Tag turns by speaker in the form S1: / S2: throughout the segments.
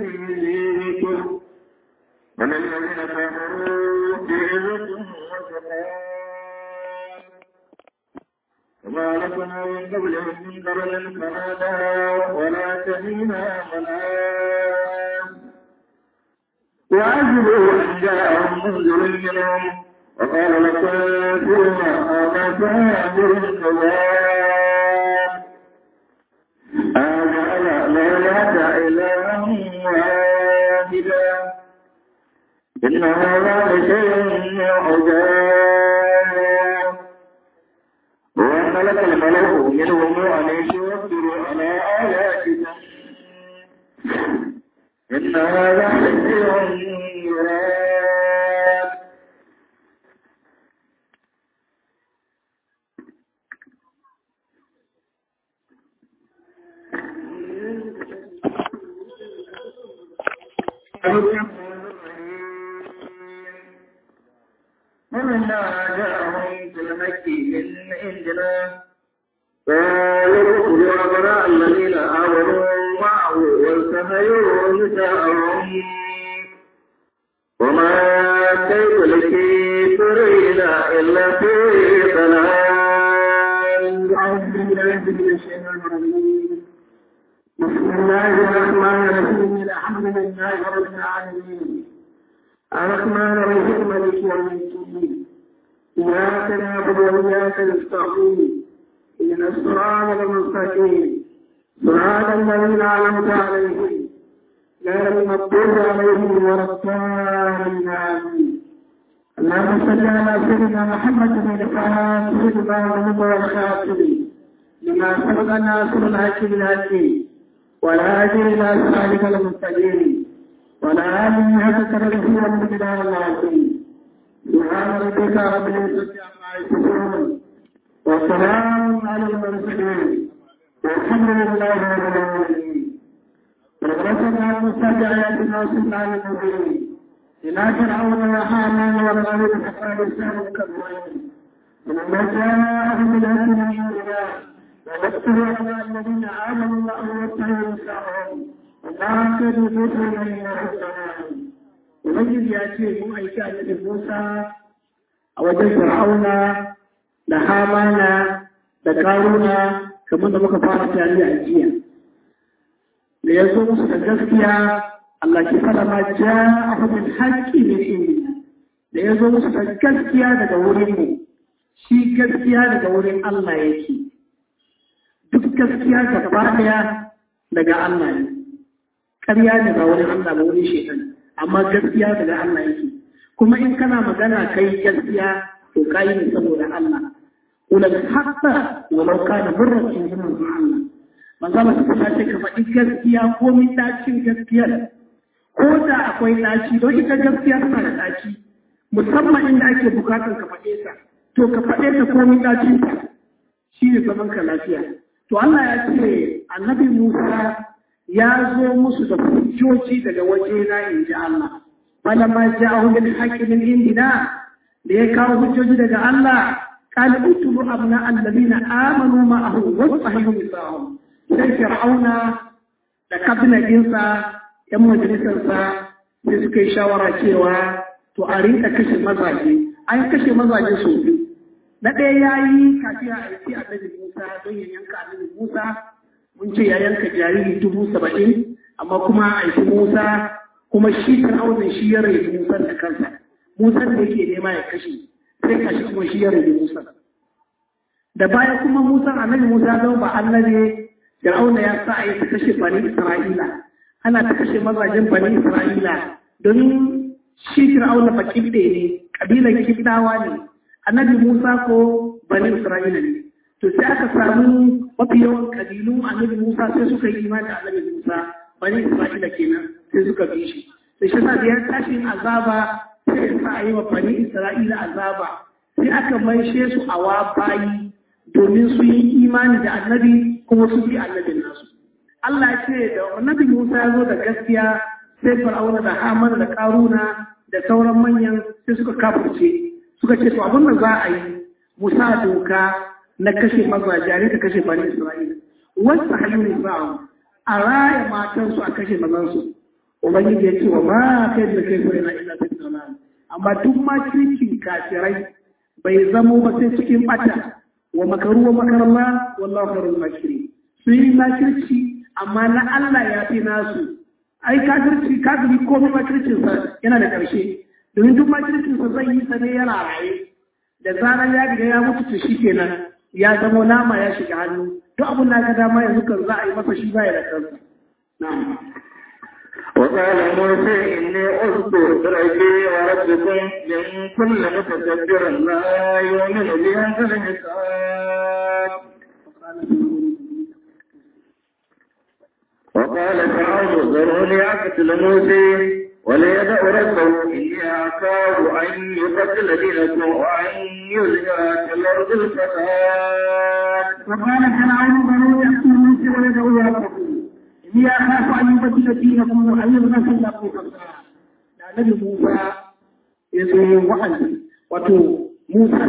S1: ذكر من الذين كفروا بعزة وسقام وما لكم من قبلهم من قرن فنادى ولا تهينا منام وعجبوا أن جاءهم منذر منهم وقال لكم هذا سابر الكذاب أجعل ليلة إلها واحدا إن هذا لشيء عجاب وملك الملك منهم أن يشكروا على آياتنا إن هذا لشيء يراد ومنا جاءهم في المكي من عندنا قالوا يا براء الذين آمنوا معه والتهيوا نساءهم وما كيد الكافرين إلا في ضلال أعوذ بالله من الشيطان الرجيم بسم الله الرحمن الرحيم الحمد لله رب العالمين الرحمن الرحيم مالك يوم الدين إياك نعبد وإياك نستعين إن الصراط المستقيم صراط الذين أنعمت عليهم غير المغضوب عليهم ولا الضالين آمين اللهم صل على سيدنا محمد بن الفاتح لما ولد والخاتم لما سبق الناصر الحق بالحق ولا أجر إلى صراطك المستقيم ولا آمن حتى ترده والمقدار العظيم سبحان ربك رب العزة عما يصفون وسلام على المرسلين والحمد لله رب العالمين ورسلنا المستجع آياتنا سبحان المبين إلى فرعون وحامان والغالب حتى لسان الكبرين ولما جاءهم بالهدى من الله ونذكر على الذين آمنوا وأن يتقوا نساءهم وما كانوا يدرون إلى السلام Ubangiji ya ce mun aiki a cikin Musa a wajen Fir'auna da Hamana da Karuna kamar da muka fara tare a jiya. Da ya zo musu da gaskiya Allah ke fara ma ja a hukun haƙƙi min inda. Da ya zo musu da gaskiya daga wurin mu, shi gaskiya daga wurin Allah yake. Duk gaskiya gaba ɗaya daga Allah ne. Ƙarya daga wurin Allah ba wurin shaitan. amma gaskiya daga Allah yake kuma in kana magana kai gaskiya to kai ne saboda Allah ulal haqqa walau kana murratin min Allah manzo Allah ta ce ka faɗi gaskiya ko min dacin gaskiyar ko da akwai daci don ita gaskiya tana da daci musamman inda ake bukatar ka faɗe ta to ka faɗe ta ko min dacin ta shi ne zaman ka lafiya to Allah ya ce annabi Musa ya zo musu da hujjoji daga waje na in ji Allah. Wala ma ja'ahu bil haqqi min indina da ya kawo hujjoji daga Allah qala utubu abna alladhina amanu ma'ahu wa sahihu misahum sai fir'auna da kabinadinsa yan majalisarsa sai suka yi shawara cewa to a rinka kashe mazaje an kashe mazaje sau biyu na ɗaya ya yi kafin a aiki annabi Musa don ya yanka annabi Musa mun ce ya yanka jariri dubu saba'in amma kuma aiki musa kuma shi fir'aunin shi ya rage musa da kansa musa da yake nema ya kashe sai kashi kuma shi ya rage musa da baya kuma musa annabi musa zama ba annabi fir'auna ya sa a yi ta kashe bani isra'ila ana ta kashe mazajen bani isra'ila don shi fir'auna ba kibde ne kabilan kibdawa ne annabi musa ko bani isra'ila ne to sai aka samu mafi yawan kabilu annabi Musa sai suka yi imani da annabi Musa bani Isra'ila kenan sai suka bi shi sai shi da ya tashi azaba sai ya sa a yi wa bani Isra'ila azaba sai aka maishe su a wa bayi domin su yi imani da annabi kuma su bi annabin nasu Allah ya ce da annabi Musa ya zo da gaskiya sai Fir'auna da Haman da Karuna da sauran manyan sai suka kafirce suka ce to abin da za a yi Musa doka na kashe mazaje ka kashe bani Isra'ila wasu halin nisa'u a raya matansu a kashe mazansu ubangiji ya ce wa ma kai da kai na illa fi dalal amma duk ma kirkin kafirai bai zamo ba sai cikin bata wa makaru wa makarallah wallahu khairul makirin su yi makirci amma na Allah ya fi nasu ai kafirci kafiri komai makircin sa yana da karshe domin duk makircin sa zai yi sa ne yana raye da zarar ya riga ya mutu to shikenan ya zamo nama ya shiga hannu duk abin da ka dama yanzu kan za a yi masa shi baya da kansa na'am
S2: وقال موسى إني أذكر بربي وربكم من كل متكبر لا يؤمن بهذا الحساب وقال فرعون ذروني أقتل موسى وليدع ربه إني أخاف أن يقتل دينكم وأن يظهر في الأرض الفساد
S1: وقال فرعون بنو يأتوا موسى ويدعوا ربكم إني أخاف أن يبدل دينكم وأن يظهر في الأرض الفساد da Nabi Musa ya zo yin wa'azi wato Musa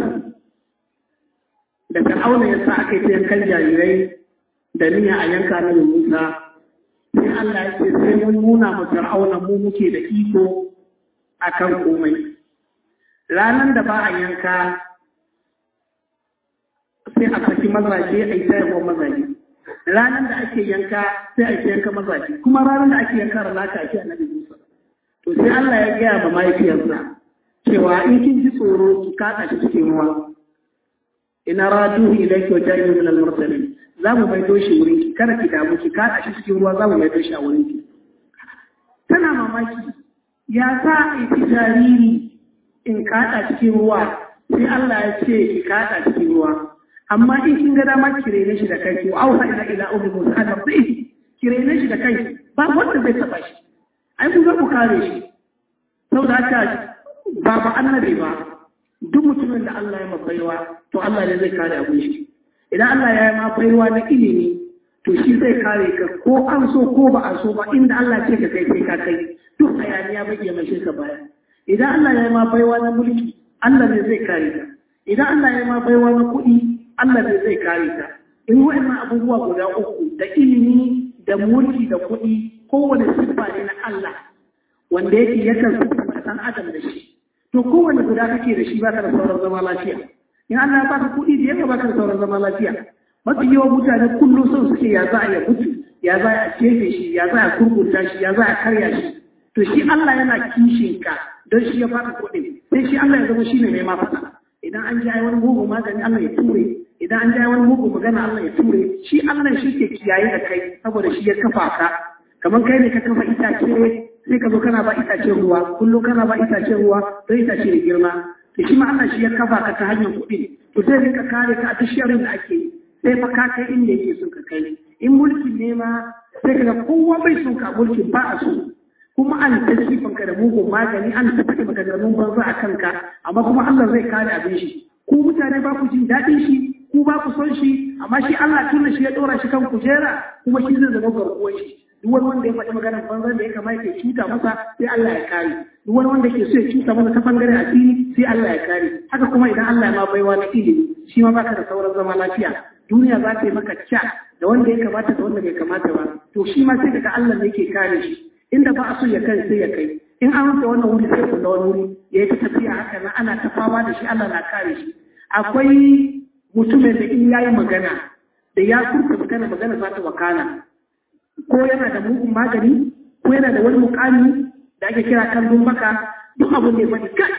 S1: da Fir'auna ya sa aka yi yankan jarirai da niyya a yanka Nabi Musa sai Allah ya ce sai mun nuna ma Fir'auna mu muke da iko akan komai ranar da ba a yanka sai a saki mazaje a yi sayarwar mazaje ranar da ake yanka sai a yi yanka mazaje kuma ranar da ake yanka rana ake annabi Musa to sai Allah ya gaya ma mahaifiyarsa cewa in kin ji tsoro ki kada shi cikin ruwa ina raduhu ilayki wa ja'ilu min al-mursalin za mu maido shi wurin ki kada ki damu ki kada shi cikin ruwa za mu maido shi a wurin ki tana mamaki ya sa a yi jariri in kada cikin ruwa sai Allah ya ce ki kada cikin ruwa amma in kin ga dama ki rene shi da kai wa auha ila ila ummi musa an rabbi ki rene shi da kai ba wanda zai taba shi ai kun ga ku kare shi saboda haka ba ba annabi ba duk mutumin da Allah ya mabaiwa to Allah ne zai kare abin shi idan Allah ya yi ma baiwa na ilimi to shi zai kare ka ko an so ko ba a so ba inda Allah ce ka kai sai ka kai duk hayaniya bai iya mai ka baya idan Allah ya yi ma baiwa na mulki Allah ne zai kare ka idan Allah ya yi ma baiwa na kuɗi Allah ne zai kare ka in wa'annan abubuwa guda uku da ilimi da mulki da kuɗi kowane siffa ne na Allah wanda yake yakan siffanta ɗan adam da shi to kowane guda kake da shi baka da sauran zama lafiya in Allah ya baka kuɗi da yawa baka da sauran zama lafiya mafi yawan mutane kullum son suke ya za a ya mutu ya za a cefe shi ya za a kurkunta shi ya za a karya shi to shi Allah yana kishin ka don shi ya baka kuɗi sai shi Allah ya zama shi ne mai mafaka idan an ji wani mugu magani Allah ya ture idan an ji wani mugu magana Allah ya ture shi Allah shi ke kiyaye da kai saboda shi ya kafa ka kamar kai ne ka kafa itace sai ka zo kana ba itace ruwa kullum kana ba itace ruwa don itace da girma to shi ma Allah shi ya kafa ka ta hanyar kuɗi to sai rinka kare ka a tashiyarin da ake yi sai fa ka kai inda yake so ka kai in mulki ne ma sai ka ga kowa bai so ka mulki ba a so kuma an ta ka da mugun magani an ta faɗi maka da banza a kanka amma kuma Allah zai kare abin shi ku mutane ba ku jin daɗin shi ku ba ku son shi amma shi Allah tunda shi ya ɗora shi kan kujera kuma shi zai zama garkuwar shi duk wani wanda ya faɗi maganar banza da ya kamata ya cuta masa sai Allah ya kare duk wani wanda ke so ya cuta masa ta bangare asiri sai Allah ya kare haka kuma idan Allah ya ma baiwa na ilimi shi ma baka da sauran zama lafiya duniya za ta yi maka ca da wanda ya kamata da wanda bai kamata ba to shi ma sai daga Allah ne ke kare shi inda ba a so ya kai sai ya kai in an rufe wannan wuri sai ku da wani wuri ya yi ta tafiya haka na ana ta fama da shi Allah na kare shi akwai mutumin da in yayi magana da ya kurta magana magana za ta wakana ko yana da mugun magani ko yana da wani mukami da ake kira kallon maka duk abin da ya faɗi kai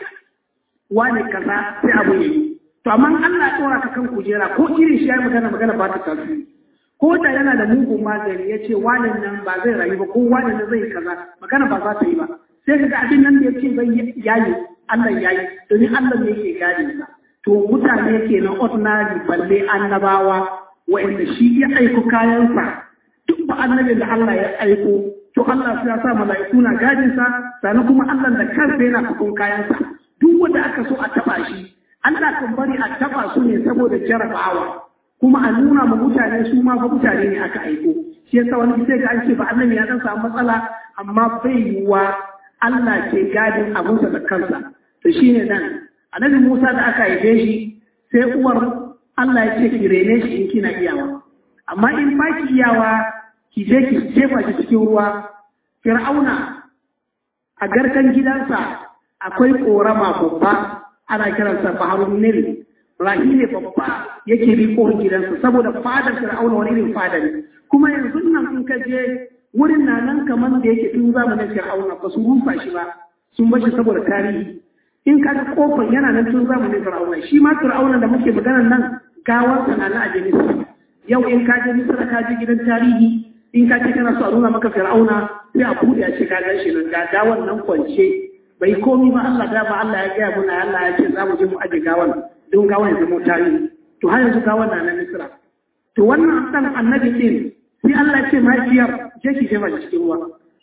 S1: wane kaza sai abu ya yi to amma Allah ya tsora ka kan kujera ko irin shi ya magana magana ba ta tasiri ko da yana da mugun magani ya ce wane nan ba zai rayu ba ko wane nan zai kaza magana ba za ta yi ba sai kaga abin nan da ya ce zai yayi Allah yayi domin Allah ne yake gane sa to mutane kenan ordinary balle annabawa wa'anda shi ya aiko kayansa duk ba annabin da Allah ya aiko to Allah sai ya sa mala'iku na gadin sa sannan kuma Allah da kansa yana fakon kayansa duk wanda aka so a taba shi Allah kan bari a taba su ne saboda jarabawa kuma a nuna ma mutane su ma fa mutane ne aka aiko shi yasa wani sai ga an ce ba annabi ya dan samu matsala amma bai yiwa Allah ke gadin abunsa da kansa to shine nan annabi Musa da aka haife shi sai uwar Allah ya ce ki rene shi in kina iyawa amma in ba ki iyawa ki je ki jefa shi cikin ruwa fir'auna a garkan gidansa akwai korama babba ana kiransa baharun nil rahi ne babba yake bi kohon gidansa saboda fadar fir'auna wani irin fada ne kuma yanzu nan in ka je wurin na nan kamar da yake tun zamanin fir'auna ba su rufa shi ba sun bashi saboda tarihi in ka ga kofar yana nan tun zamanin fir'auna shi ma fir'auna da muke maganar nan gawarsa na na aje misra yau in ka je misra ka je gidan tarihi in ka ce kana so a nuna maka fir'auna sai a buɗe a ce ka gan shi nan ga gawar nan kwance bai komi ba Allah da ba Allah ya gaya muna Allah ya ce za mu je mu aje gawan don gawan ya zama tarihi to har yanzu gawan na na misra to wannan dan annabi din sai Allah ya ce mahaifiyar je ki jefa cikin ruwa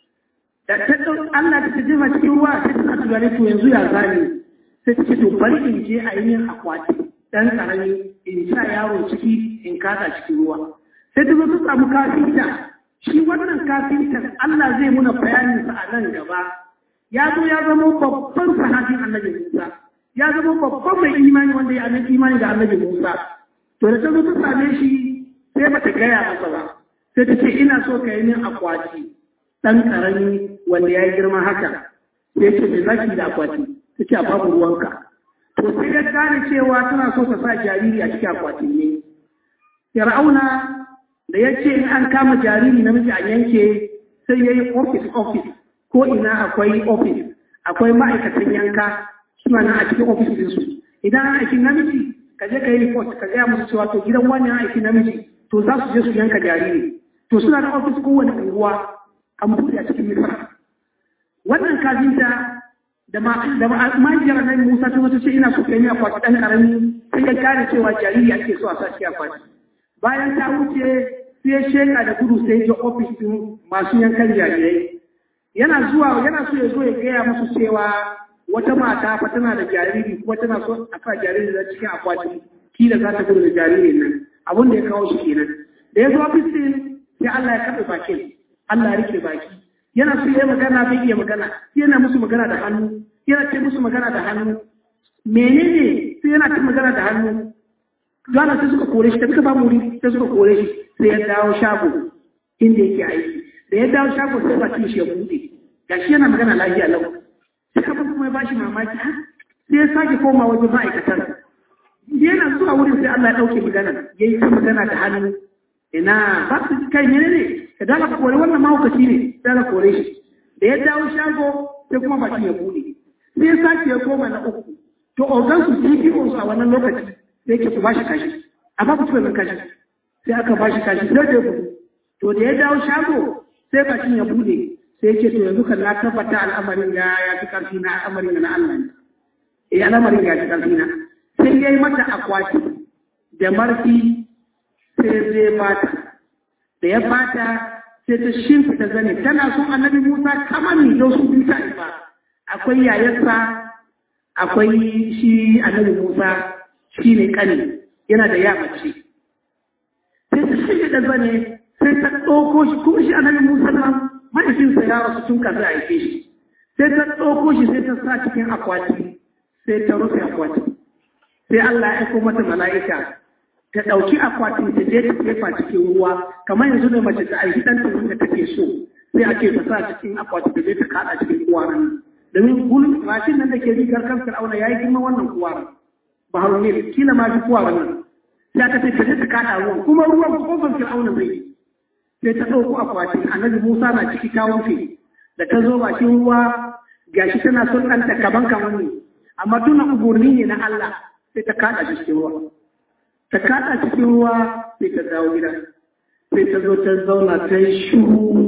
S1: da ta Allah ta jefa cikin ruwa sai ta tunani to yanzu ya zani sai ta ce to bari in je a yi yin akwati dan karami in sa yaro ciki in kasa cikin ruwa sai ta zo ta samu kafinta shi wannan kafintan Allah zai muna bayanin sa a nan gaba ya zo ya zama babban sahabin annabi Musa ya zama babban mai imani wanda ya annabi imani da annabi Musa to da ta zo ta same shi sai bata gaya masa ba sai ta ce ina so ka yi min akwati ɗan ƙarami wanda ya yi girma haka sai ce me zaki da akwati ta ce a babu ruwanka to sai ya gane cewa tana so ta sa jariri a cikin akwatin ne fir'auna da ya ce in an kama jariri namiji a yanke sai ya yi office office ko ina akwai office akwai ma'aikatan yanka suna nan a cikin office ɗinsu idan an aiki namiji ka je ka yi report ka gaya musu cewa to gidan wani an aiki namiji to za su je su yanka jariri to suna da ofis kowane unguwa an buɗe a cikin misra wannan kafinta da mahaifiyar nan musa ta wata ce ina so kai ni akwati ɗan ƙarami sai ya gane cewa jariri ake so a sa shi akwati bayan ta wuce sai ya sheka da gudu sai ya ofis ɗin masu yankan jarirai yana zuwa yana so ya zo ya gaya musu cewa wata mata fa tana da jariri kuma tana so a sa jariri da cikin akwati kila za ta gudu da jaririn nan abin da ya kawo shi kenan da ya zo ofis ɗin sai Allah ya kaɗe bakin Allah ya rike baki yana so ya magana bai iya magana sai yana musu magana da hannu yana ce musu magana da hannu menene sai yana ta magana da hannu Gana sai suka kore shi ta suka ba muri sai suka kore shi sai ya dawo shago inda yake aiki da ya dawo shago sai bakin shi ya buɗe gashi yana magana lafiya lau sai abin kuma ya bashi mamaki sai ya sake koma wajen ma'aikatar yana zuwa wurin sai Allah ya ɗauke magana ya yi ta magana da hannu ina ba su kai ne ne ka dala kore wannan mahaukaci ne dala kore shi da ya dawo shago sai kuma baki ya bude sai ya sake ya koma na uku to ogan su CPO su a wannan lokaci sai ke ku bashi kashi a ba ku tuba kashi sai aka bashi kashi sai da gudu to da ya dawo shago sai bakin ya bude sai ce to yanzu kan na tabbata al'amarin ya ya fi karfi na al'amarin na Allah ne eh al'amarin ya fi karfi na sai ya yi mata akwati da marfi sai zai bata da ya bata sai ta shimfita zane tana son annabi Musa kamar ni don su bi ta ba akwai yayarsa akwai shi annabi Musa shi ne kani yana da yamace sai ta shimfita zane sai ta ɗauko shi kuma shi annabi Musa nan mahaifinsa ya rasu tun kafin a haife shi sai ta ɗauko shi sai ta sa cikin akwati sai ta rufe akwati sai Allah ya aiko mata mala'ika ta ɗauki akwatin ta je ta jefa cikin ruwa kamar yanzu da mace ta aiki ɗanta wanda take so sai ake ta sa cikin akwatin ta je ta kaɗa cikin kuwaran domin gulun mashin nan da ke rigar kan fir'auna ya yi girma wannan kuwaran ba hau ne kila ma fi kuwaran nan sai aka ce ta je ta kaɗa ruwan kuma ruwan kofar fir'auna zai yi sai ta ɗauko akwatin annabi musa na ciki ta wuce da ta zo bakin ruwa gashi tana son ɗanta kaban kamar ne amma tuna umarni ne na Allah sai ta kaɗa cikin ruwa ta kaɗa cikin ruwa sai ta dawo gida sai ta zo ta zauna ta yi shuru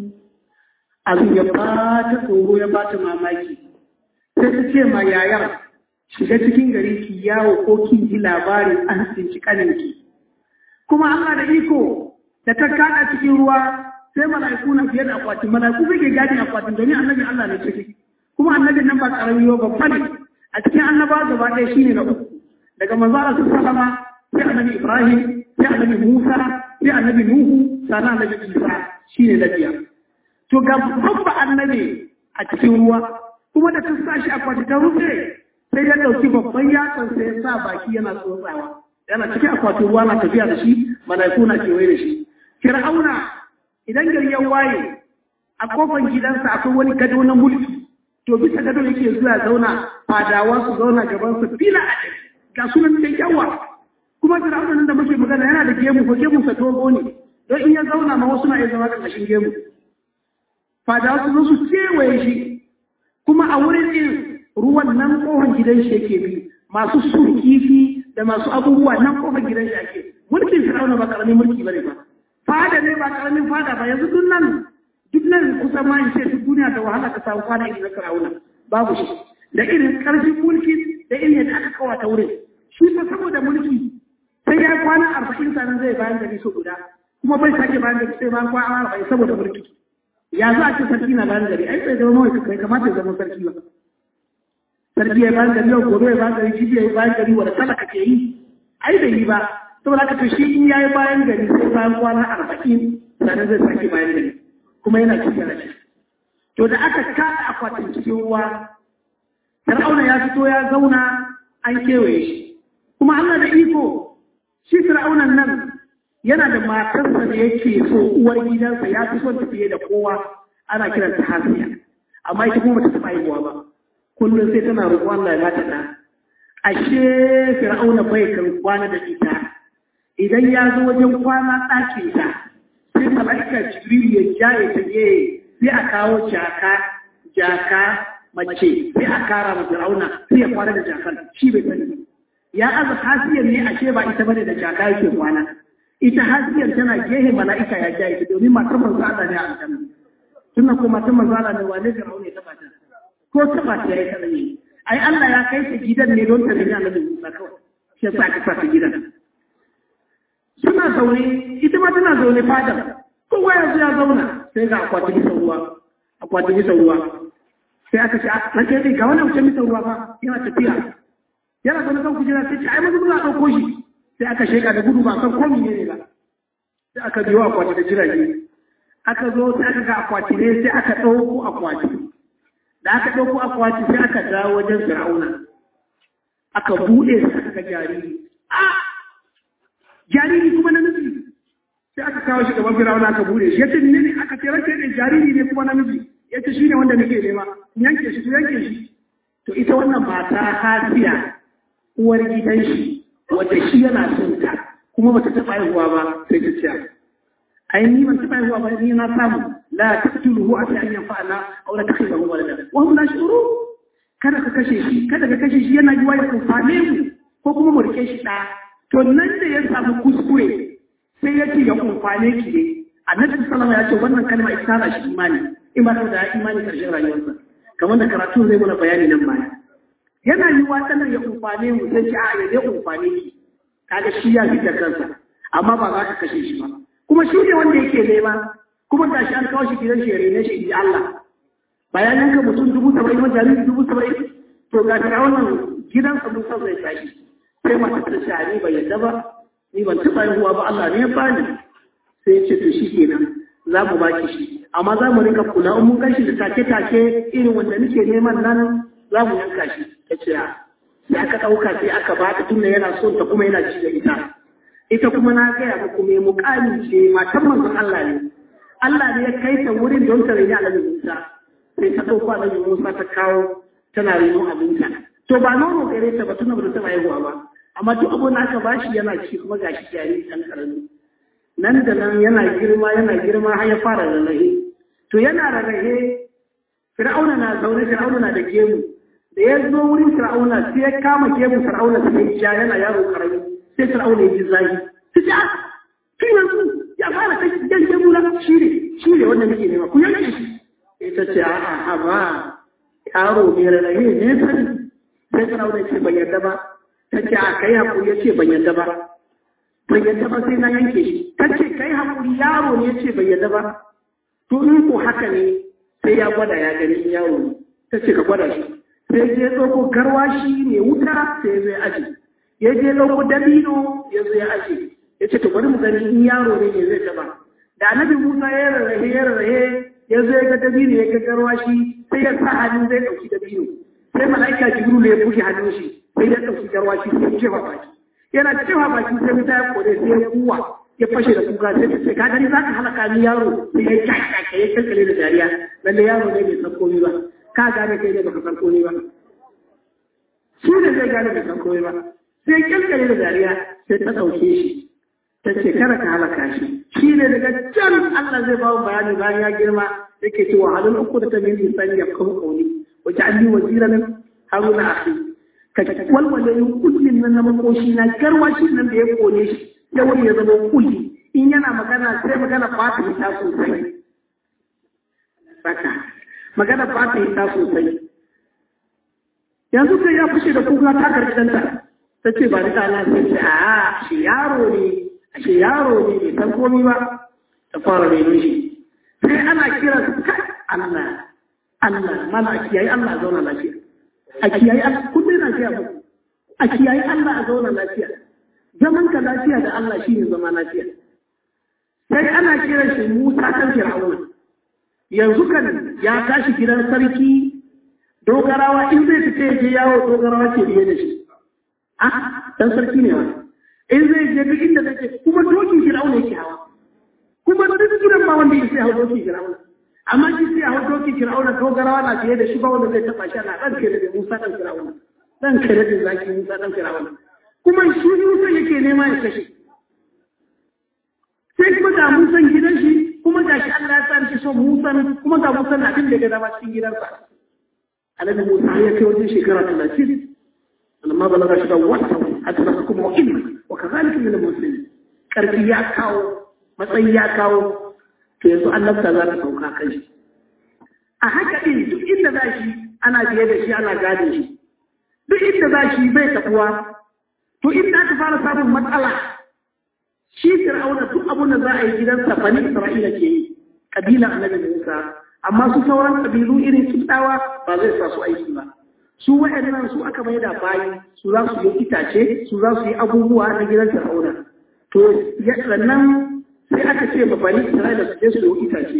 S1: abin ya ba ta tsoro ya ba ta mamaki sai ta ce ma yayar shiga cikin gari ki yawo ko kin ji labarin an tsinci kaninki kuma Allah da iko da ta kaɗa cikin ruwa sai mala'iku na fiye da akwatin mala'iku bai ke gadi akwatin domin annabi Allah ne ciki kuma annabin nan ba ƙarami ba babba ne a cikin annabawa gaba ɗaya shine na uku daga manzara su sallama sai annabi Ibrahim, sai annabi Musa, sai annabi Nuhu, sannan annabi Isa shi ne na biyar. To ga babba annabi a cikin ruwa, kuma da ta sa shi a kwati ta rufe sai ya ɗauki babban yatsan sai ya sa baki yana tsotsawa. Yana cikin akwatin ruwa na tafiya da shi, mala'iku na kewaye da shi. Fir'auna idan gari ya waye a kofar gidansa akwai wani gado na mulki to bisa gado yake zuwa zauna fadawa su zauna gaban su fila a ga sunan da yawa kuma fir'auna nan da muke magana yana da gemu ko gemu sa dogo ne don in ya zauna ma wasu na iya zama ƙarƙashin gemu fadawa su zo su kewaye shi kuma a wurin din ruwan nan kohon gidan shi yake bi masu su kifi da masu abubuwa nan kohon gidan shi ake mulkin fir'auna ba karamin mulki bane ba fada ne ba karamin fada ba yanzu duk nan duk nan kusa ma in ce duk duniya da wahala ka samu kwana irin na fir'auna babu shi da irin karfin mulki da irin yadda aka kawata wurin shi fa saboda mulki sai ya kwana arba'in sanan zai bayan gari so guda kuma bai sake bayan gari sai bayan kwana arba'in saboda mulki ya za a ce sarki na bayan gari ai bai zama mawai kai kamata ya zama sarki ba sarki ya bayan gari yau gobe ya bayan gari jibi ya yi bayan gari wanda talaka ke yi ai bai yi ba saboda haka to shi in ya yi bayan gari sai bayan kwana arba'in sannan zai sake bayan gari kuma yana cikin rashi to da aka kada akwatin cikin ruwa fir'auna ya fito ya zauna an kewaye shi kuma Allah da iko shi fir'aunan nan yana da matarsa da yake so uwar gidansa ya fi son ta fiye da kowa ana kiran ta hasiya amma ita kuma ta taɓa haihuwa ba kullum sai tana roƙon Allah ya bata ɗa ashe fir'auna bai kan kwana da ita idan ya zo wajen kwana ɗakin ta sai mala'ika jibril ya jaye ta gehe sai a kawo jaka jaka mace sai a kara ma fir'auna sai ya kwana da jakan shi bai sani ya aza hasiyar ne ashe ba ita bane da jaka yake kwana ita hasiyar tana gehe mala'ika ya jaye ta domin matar manzo Allah ne a aljanna tunna ko matar manzo Allah ne wane fir'auna ya taba ta ko taba ta yayi kada ne ai Allah ya kai ta gidan ne don ta rage annabi Musa kawai shi yasa aka sa ta gidan suna zaune ita ma tana zaune fadar kowa yanzu ya zauna sai ga akwati bisa ruwa akwati bisa ruwa sai aka ce na ke dai ga wani mutum bisa ruwa ba yana tafiya yana zaune kan kujera sai ce ai mazu za a ɗauko shi sai aka sheka da gudu ba san komi ne ba sai aka biyo akwati da jirage aka zo sai aka ga akwati ne sai aka ɗauko akwati da aka ɗauko akwati sai aka dawo wajen fir'auna aka buɗe sai aka ga jariri a jariri kuma namiji sai aka kawo shi gaban firawuna aka bude shi yace ne aka ce ranke ne jariri ne kuma namiji yace shine wanda nake nema yanke shi to yanke shi to ita wannan mata hasiya uwar gidan shi wanda shi yana son ta kuma bata taɓa haihuwa ba sai ta ce ai ni ban taɓa haihuwa ba ni na samu la taqtuluhu asa an yanfa'ana aw la takhidahu walada wa hum la shuru kada ka kashe shi kada ka kashe shi yana yiwa ya kumfane mu ko kuma mu rike shi da to nan da ya samu kuskure sai ya ce ya kumfane ki ne annabi sallama ya ce wannan kalma ita na shi imani imani da imani karshen rayuwarsa kamar da karatu zai mana bayani nan baya yana yi wa tsanan ya kumfane mu sai ce a ya zai kumfane ki kaga shi ya fita kansa amma ba za ka kashe shi ba kuma shi ne wanda yake nema kuma da shi an kawo shi gidan shi ya rene shi inji Allah bayan yanka mutum dubu saba'in ma jariri dubu saba'in to ga ta wannan gidansa mun san zai tashi sai mata ta ce ni bai yadda ba ni ban taɓa haihuwa ba Allah ne ya bani sai ya ce to shi kenan za mu baki shi amma za mu rika kula in mun kashi da take-take irin wanda nake neman nan za mu yanka shi ta ce sai aka ɗauka sai aka ba ta tunda yana son ta kuma yana ci da ita ita kuma na gaya muku mai muƙami ce matan manzon Allah ne Allah ne ya kai ta wurin don ta rage Annabi Musa sai ta ɗauko Annabi Musa ta kawo tana reno abinta to ba nono gare ta ba tuna ba ta haihuwa ba amma duk abin da aka bashi yana ci kuma gashi jariri ɗan ƙarami nan da nan yana girma yana girma har ya fara rarrahe to yana rarrahe fir'auna na zaune fir'auna na da gemu da ya zo wurin fir'auna sai ya kama gemu fir'auna sai ya ja yana yaro karami sai fir'auna ya ji zagi sai ya tun yanzu ya fara kai yan gemu na shi ne shi ne wanda nake nema ku yanke shi ita ce a'a a ba yaro mai rarrahe ne sani sai fir'auna ya ce ban yarda ba ta ce a kai hakuri ya ce ban yarda ba bai yadda ba sai na yanke shi ta ce kai haƙuri yaro ne ce bai yadda ba to in ko haka ne sai ya gwada ya gani yaro ne ta ce ka gwada shi sai je ɗauko garwashi mai wuta sai ya zo ya aji ya je ɗauko dabino ya zo ya aji ya ce to bari mu gani in yaro ne ne zai taba da annabi musa ya rarrahe ya rarrahe ya zo ya ga dabino ya ga garwashi sai ya sa hannu zai ɗauki dabino sai mala'ika jibril ya buge hannun shi sai ya ɗauki garwashi sai ya jefa baki yana cewa baki sai wuta ya kore sai ya kuwa ya fashe da kuka sai ta ce ka gani za ka halaka ni yaro sai ya kyakkyaka ya kankale da dariya lalle yaro ne bai san komai ba ka gane kai ne baka san komai ba shi ne zai gane bai san komai ba sai kyalkare da dariya sai ta ɗauke shi ta ce kada ka halaka shi shi ne daga can Allah zai ba bayani bayan ya girma yake cewa halin uku da ta min insani ya kuma kauni wace an yi waziran haruna akhi ka walwale yin kullin nan na makoshi na garwashi nan da ya kone shi ya wani ya zama kulli in yana magana sai magana fata ta sosai saka magana fata ta sosai yanzu sai ya fushe da kuka ta karɓi ɗanta ta ce ba ni ɗana sai ce a shi yaro ne a shi yaro ne bai san komi ba ta fara renon shi sai ana kira su kai Allah Allah mana a kiyaye Allah a zauna lafiya a kiyaye Allah kullum na kiyaye muku a kiyaye Allah a zauna lafiya zaman ka lafiya da Allah shine zama lafiya sai ana kira shi Musa kan Fir'auna yanzu kan ya tashi gidan sarki dogarawa in zai fita ya je yawo dogarawa ke biye da shi a dan sarki ne wani in zai je duk inda zai je kuma dokin Fir'auna yake hawa kuma duk gidan ba wanda ya sai hawa dokin Fir'auna amma shi sai hawa dokin Fir'auna dogarawa na fiye da shi ba wanda zai taba shi ana dan kare da Musa dan Fir'auna dan kare da zaki Musa dan Fir'auna kuma shi Musa yake nema ya kashe sai kuma ga Musan gidan shi kuma ga shi Allah ya sa shi son Musan kuma ga Musan abin da ga dama cikin gidansa annabi Musa ya kai wajen shekara talatin amma balaga shi da wata hatta da kuma ilmi wa kazalika min al-muslimin karfi ya kawo matsayi ya kawo to yanzu annabta za ta sauka kai shi a haka din duk inda za shi ana biye da shi ana gane shi duk inda za shi bai tabuwa to inda aka fara samun matsala shi fir'auna duk abun da za a yi gidansa bani isra'ila ke yi kabilan annabi Musa amma su sauran kabilu irin su tsawa ba zai sa su aiki ba su waɗannan su aka mai da bayi su za su yi itace su za su yi abubuwa na gidan fir'auna to sannan sai aka ce ba bani isra'ila su je su yi itace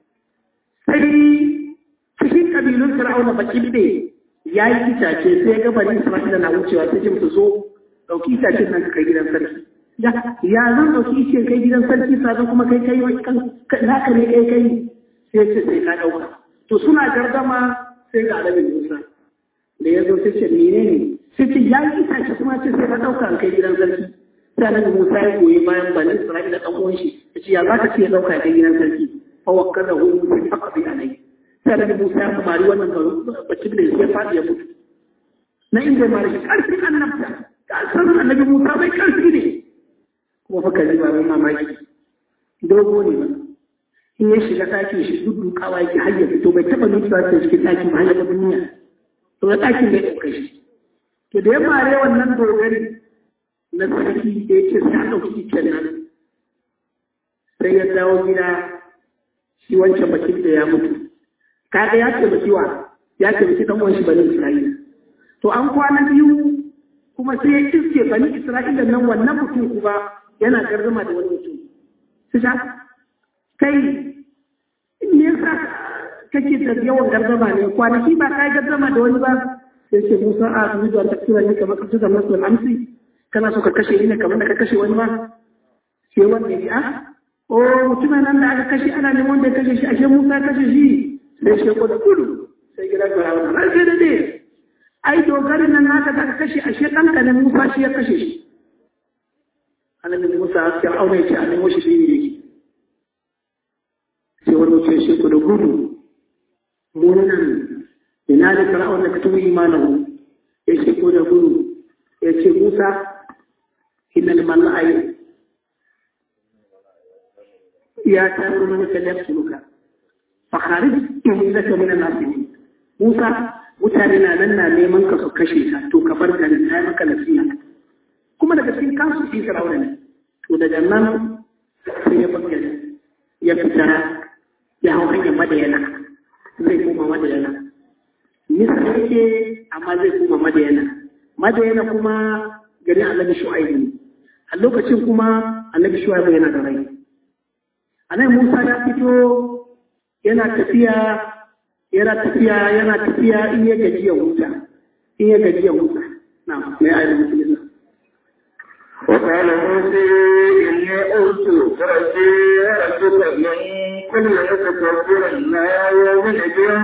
S1: sai cikin kabilun fir'auna baki ne ya yi itace sai ga bani isra'ila na wucewa sai ce musu zo ɗauki itacen nan ka kai gidan sarki ya zan ɗauki ice kai gidan sarki sannan kuma kai kai naka ne kai kai sai ce sai ka ɗauka to suna gardama sai ga alabin musa da ya zo sai ce mene ne sai ce ya yi itace kuma ce sai ka ɗauka an kai gidan sarki sai alabin musa ya goyi bayan bani isra'ila ɗan uwan shi ya ce ya za ka ce ya ɗauka kai gidan sarki fa wakka da hu sai aka bi alai sai alabin musa ya kamari wannan bacin da ya faɗi ya mutu na inda ya mara shi ƙarfin annabta ƙarfin annabi musa bai ƙarfi ne kuma fa kaji ba mamaki dogo ne ba in ya shiga ɗakin shi duk dukawa yake har ya fito bai taɓa nutsuwa ta cikin ɗakin ba har ya duniya to da ɗakin bai ɗauka shi to da ya mare wannan dogari na sarki da ya ce sai a ɗauki iccen nan sai ya dawo gida shi wancan bakin da ya mutu kaga ya ce bakiwa ya ce baki ɗan wanshi bani isra'ila to an kwana biyu kuma sai ya iske bani isra'ila nan wannan mutum kuma yana gardama da wani mutum su sha kai me yasa kake da yawan gardama ne kwanaki ba kai gardama da wani ba sai ce musa a su da tafsira ne kamar kasu da masu amsi kana so ka kashe ni ne kamar da ka kashe wani ma sai wanda ya ji a o mutumin nan da aka kashe ana neman wanda ya kashe shi ashe musa kashe shi sai shi ko da gudu sai gida ga rawa ran sai da dai ai dogarin nan naka da aka kashe ashe ɗanka ne musa shi ya kashe shi annabi Musa ya aure ce a nemo shi ne yake sai wani ce shi ku da gudu mu nan ina da fir'aun da katubu imanahu ya ce ko da gudu ya ce Musa innal mala'i ya taru min kalafsuka fa kharij innaka min an-nasihin Musa mutane na nan na neman ka su kashe ka to ka bar garin na maka nasiha kuma daga cikin kansu shi fir'auna ne to daga nan sai ya bayyana ya fita ya hau hanyar madayana zai koma madayana misal yake amma zai koma madayana madayana kuma garin annabi shu'aibu ne a lokacin kuma annabi shu'aibu yana da rai annabi musa ya fito yana tafiya yana tafiya yana tafiya in ya gaji ya huta in ya gaji ya huta na mai ayyukan musulmi
S2: وقال موسى إني أوت فرسي وربك من كل يتكبر لا يؤمن بيوم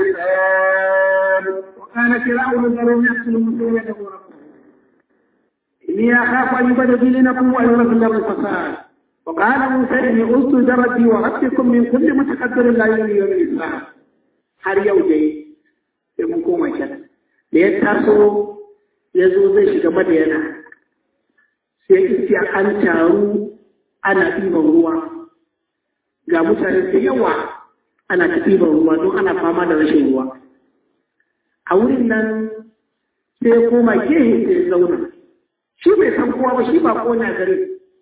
S2: الحساب
S1: وكان فرعون ذرهم يقتل المسلمين يدعو ربهم إني أخاف أن يبدل دينكم ويورث له الفساد وقال موسى إني أوصت ربي وربكم من كل متكبر لا يؤمن بيوم الإسلام har yau dai sai mun koma can da ya taso ya zo zai shiga madayana sai iskiya an taru ana ɗiban ruwa ga mutane da yawa ana ta ɗiban ruwa don ana fama da rashin ruwa a wurin nan sai ya koma gehe sai ya zauna shi bai san kowa ba shi ba kona gare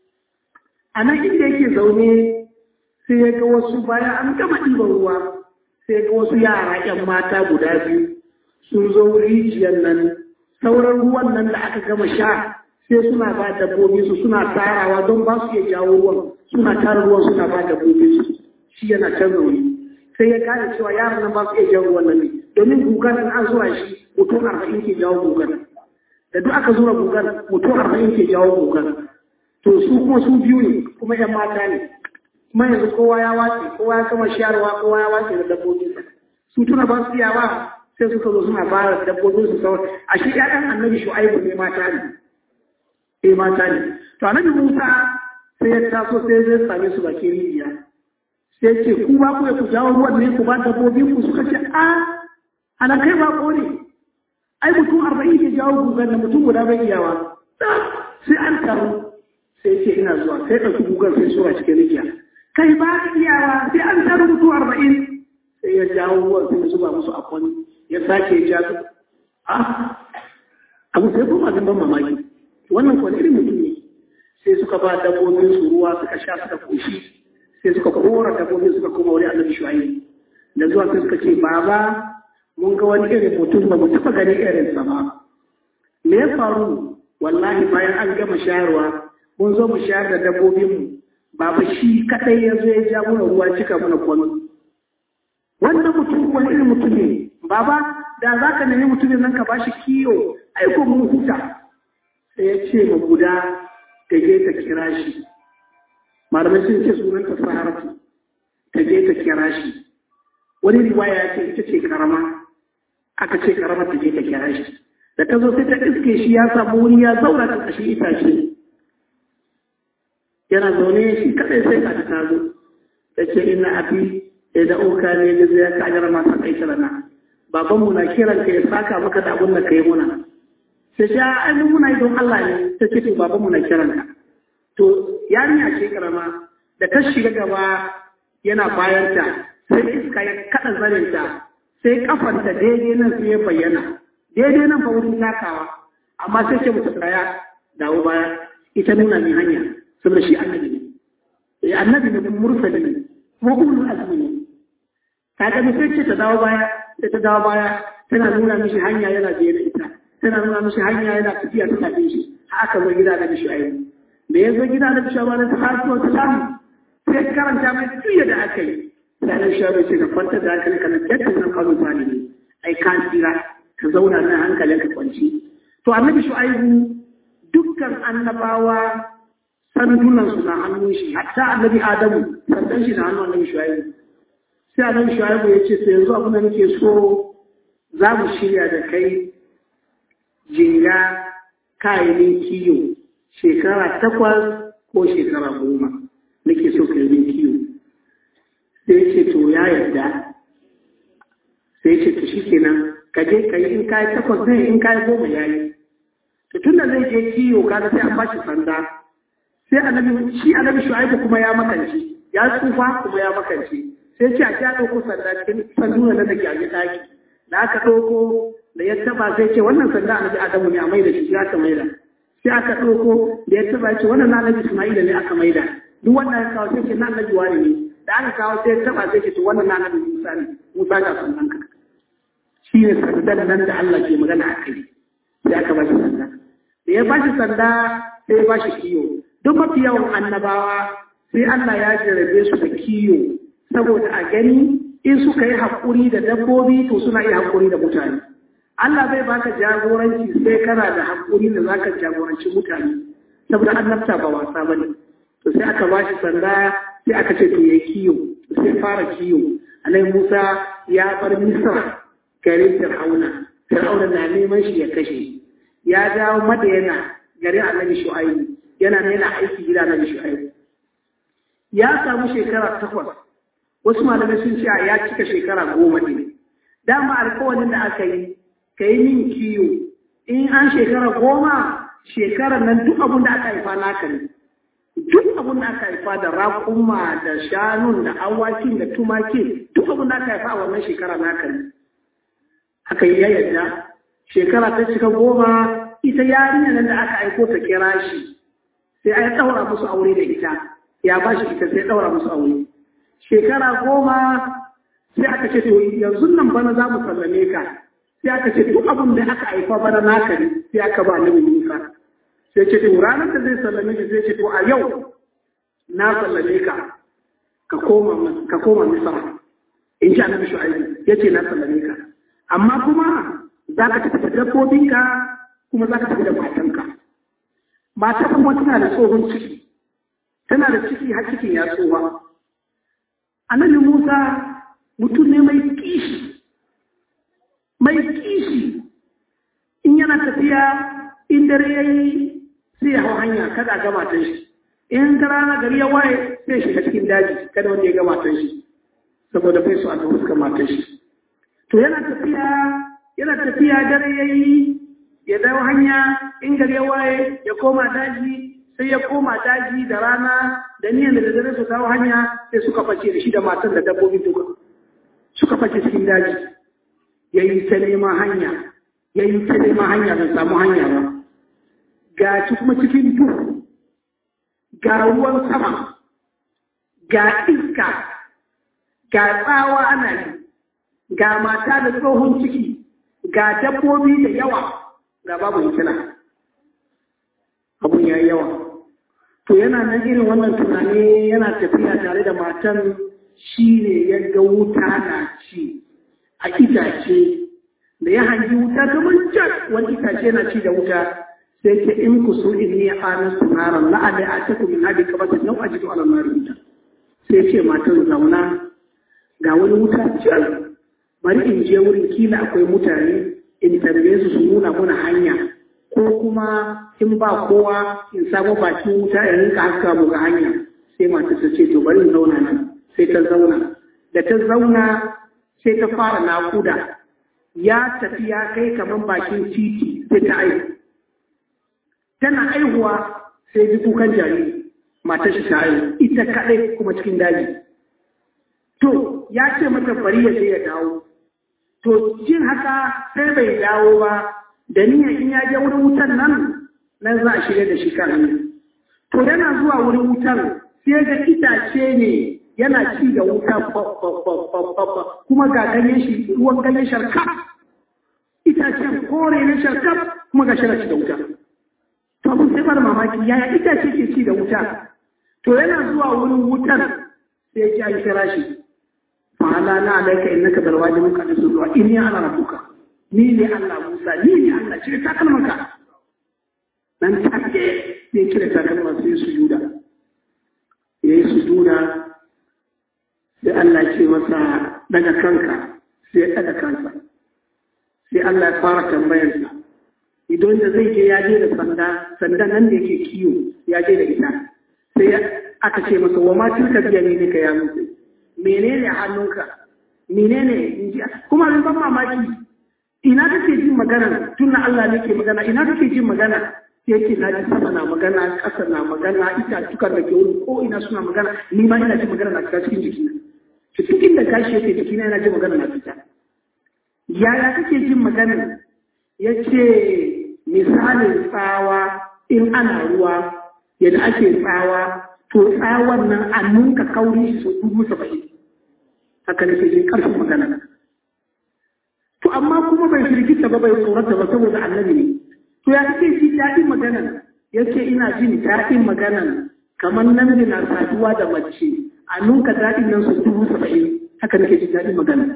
S1: a nan inda yake zaune sai ya ga wasu bayan an gama ɗiban ruwa sai ga wasu yara ‘yan mata guda biyu sun zo rijiyar nan sauran ruwan nan da aka gama sha sai suna ba dabbobi su suna tarawa don ba su iya jawo ruwan suna tara ruwan suna ba dabbobi su shi yana can zaune sai ya gane cewa yaran nan ba su iya jawo ruwan nan ne domin gugan in an zuwa shi mutum arba'in ke jawo gugan da duk aka zura gugan mutum arba'in ke jawo gugan to su kuma su biyu ne kuma ‘yan mata ne kuma yanzu kowa ya wace kowa ya kama shayarwa kowa ya wace da dabbobin sa su tuna ba su yawa sai suka zo suna ba da dabbobin su sauran a shi ƴaƴan annabi shu'aibu ne mata ne eh mata ne to annabi Musa sai ya taso sai zai same su bakin rijiya sai ce ku ba ku ku jawo ruwan ne ku ba dabbobin ku suka ce a ana kai ba ko ne ai mutum arba'in ke jawo gugan da mutum guda bai iyawa sai an taru sai ce ina zuwa sai ɗauki gugan sai suwa cikin rijiya kai ba ka iyawa sai an taru mutu arba'in sai ya jawo ruwan sai ya zuba musu a kwani ya sake ja su a abu sai kuma abin ban mamaki wannan kwani irin mutum ne sai suka ba dabbobin su ruwa suka sha suka koshi sai suka kora dabbobin suka koma wani annabi shuayi da zuwa sai suka ce baba mun ga wani irin mutum ba mu taɓa gani irin sa ba me ya faru wallahi bayan an gama shayarwa mun zo mu shayar da dabbobinmu baba shi kadai ya zo ya ja mana ruwa cika mana kwano wannan mutum wani irin mutum ne baba da za ka nemi mutumin nan ka ba shi kiyo aiko mun huta sai ya ce ma guda ta je ta kira shi malamai sun ce sunan ta saharatu ta je ta kira shi wani riwaya ya ce ita ce karama aka ce karama ta je ta kira shi da ta zo sai ta iske shi ya samu wuri ya zauna ƙarƙashin itace yana zaune shi kadai sai ka ta zo da ce ina abi ya da oka ne da zai ka ajara masa kai kirana baban mu na kiran ka ya saka maka da abun da kai muna sai ya ai mun muna don Allah ne ta ce to baban mu na kiran ka to yarinya ce karama da ta shiga gaba yana bayan ta sai iska ya kada zarin ta sai kafanta daidai nan sai ya bayyana daidai nan fa wurin takawa amma sai ce mutu tsaya dawo baya ita nuna ni hanya saboda shi annabi ne eh annabi ne mursali ne kuma ulul azmi ne ta ga sai ce ta dawo baya sai ta dawo baya tana nuna mishi hanya yana biye da ita tana nuna mishi hanya yana tafiya ta tafi shi haka zo gida da mishi ayi da ya zo gida da mishi ayi ta salatu wa salam sai karanta mai tuya da aka yi sai da shi ce ka kwanta da hankali kana kyakka nan kawo zalimi ai kan tsira ka zauna nan hankalin ka kwanci to annabi shu'aibu dukkan annabawa sandunansu na hannun shi hatta annabi adamu sandan shi na hannun annabi shu'aibu sai annabi shu'aibu ya ce sai yanzu abin da nake so za mu shirya da kai jinga kayanin kiyo shekara takwas ko shekara goma nake so ka yi kiyo sai ce to ya yarda sai ce to shikenan ka je ka yi in kayi takwas ne in kayi goma ya yi to tun da zai je kiyo kaga sai an bashi sanda sai annabi shi annabi shu'aibu kuma ya makance ya tsufa kuma ya makance sai ce a ji a ɗauko sanda cikin sanduna da take a ɗaki da aka ɗauko da ya taba sai ce wannan sanda annabi adamu ne a maida shi ya aka maida sai aka ɗauko da ya taba ce wannan na annabi isma'ila ne aka maida duk wannan ya kawo sai ce na annabi wani ne da aka kawo sai ya taba sai ce to wannan na annabi musa ne musa ga sandan ka shi ne sandan nan da Allah ke magana a kai sai aka ba shi sanda da ya ba shi sanda sai ya ba shi kiyo duk mafi yawan annabawa sai Allah ya jarabe su da kiyo saboda a gani in suka yi haƙuri da dabbobi to suna iya haƙuri da mutane Allah bai baka jagoranci sai kana da haƙuri da zaka jagoranci mutane saboda annabta ba wasa bane to sai aka ba shi sanda sai aka ce to yayi kiyo sai fara kiyo annabi Musa ya bar Misra garin Fir'auna Fir'auna na neman shi ya kashe ya dawo Madayana garin annabi Shu'aibu yana yana aiki gida annabi Shu'aibu ya samu shekara takwas wasu malamai sun ce ya cika shekara goma ne dama alkawarin da aka yi ka yi min kiyo in an shekara goma shekarar nan duk abin da aka haifa naka ne duk abin da aka haifa da raƙuma da shanun da awakin da tumaki duk abin da aka haifa a wannan shekara naka ne aka yi yadda shekara ta cika goma ita yarinya nan da aka aiko ta kira shi sai a ɗaura musu aure da ita ya ba shi ita sai ɗaura musu aure shekara goma sai aka ce to yanzu nan bana za mu sallame ka sai aka ce duk abin da aka haifa bana naka ne sai aka ba nabi Musa sai ce to ranar da zai sallame shi sai ce to a yau na sallame ka ka koma ka koma Misra in ji annabi Shu'aibu yace na sallame ka amma kuma za ka tafi da dabbobinka kuma za ka tafi da matanka mata kuma tana da tsohon ciki tana da ciki har cikin ya tsoha annabi Musa mutum ne mai kishi mai kishi in yana tafiya in dare ya yi sai ya hau hanya kada ga matan shi in ta rana gari ya waye sai shiga cikin daji kada wanda ya ga matan shi saboda bai su a ga fuskar matan shi to yana tafiya yana tafiya dare ya yi ya dawo hanya in gari ya waye ya koma daji sai ya koma daji da rana da niyan da dare su kawo hanya sai suka face da shi da matan da dabbobin duka suka face cikin daji ya yi ta neman hanya ya yi ta neman hanya ban samu hanya ba ga ci kuma cikin duhu ga ruwan sama ga iska ga tsawa ana yi ga mata da tsohon ciki ga dabbobi da yawa ga babu hikila abun ya yi yawa to yana nan irin wannan tunani yana tafiya tare da matan shi ne ya ga wuta na ci a itace da ya hangi wuta kamar can wani itace na ci da wuta sai ce in ku so in ne ana sunaran la ada a taku min hadi kamar da nau ajidu ala nari wuta sai ce matan zauna ga wani wuta can bari in je wurin kila akwai mutane in tambaye su su nuna mana hanya ko kuma in ba kowa in samu bakin wuta in rinka haska mu ga hanya sai mata ta ce to bari in zauna nan sai ta zauna da ta zauna sai ta fara naƙuda ya tafi ya kai kamar bakin titi sai ta aihu tana aihuwa sai ji kukan jariri matar shi ta aihu ita kaɗai kuma cikin daji to ya ce mata bari ya sai ya dawo to jin haka sai bai dawo ba da niyyar in ya je wurin wutan nan nan za a shirya da shi kan hanya to yana zuwa wurin wutan sai ga itace ne yana ci da wuta kuma ga ganyen shi ruwan ganyen sharkaf itacen kore na sharkaf kuma ga shirya ci da wuta to abin sai bar mamaki yaya itace ke ci da wuta to yana zuwa wurin wutan sai ya ji kira shi fa'ala na alaika innaka bil wajibin ka da zuwa inni ana rabbuka ni ne Allah Musa ni ne Allah cire takalmanka dan take sai cire takalman sai su yuda yayi sujuda sai Allah ce masa daga kanka sai ya daga kansa sai Allah ya fara tambayarsa idan da zai je ya je da sanda sanda nan da yake kiyo ya je da ita sai aka ce masa wa ma tilka biya ne ka ya mutu menene hannunka menene inji kuma abin ban mamaki ina kake jin magana tunna Allah ne ke magana ina kake jin magana yake na ji sama na magana ƙasa na magana ita tukar da ke wuri ko ina suna magana ni ma ina jin magana na fita cikin jikina cikin da kashi yake jikina yana jin magana na fita yaya kake jin magana ya ce misalin tsawa in ana ruwa yadda ake tsawa to tsawon nan a nunka kauri su dubu saba'in haka nake jin ƙarfin magana to amma kuma bai firgita ba bai tsorata ba saboda annabi ne to ya kake shi daɗin magana yake ina jin daɗin magana kamar nan da na saduwa da mace a nunka daɗin nan su dubu saba'in haka nake jin daɗin magana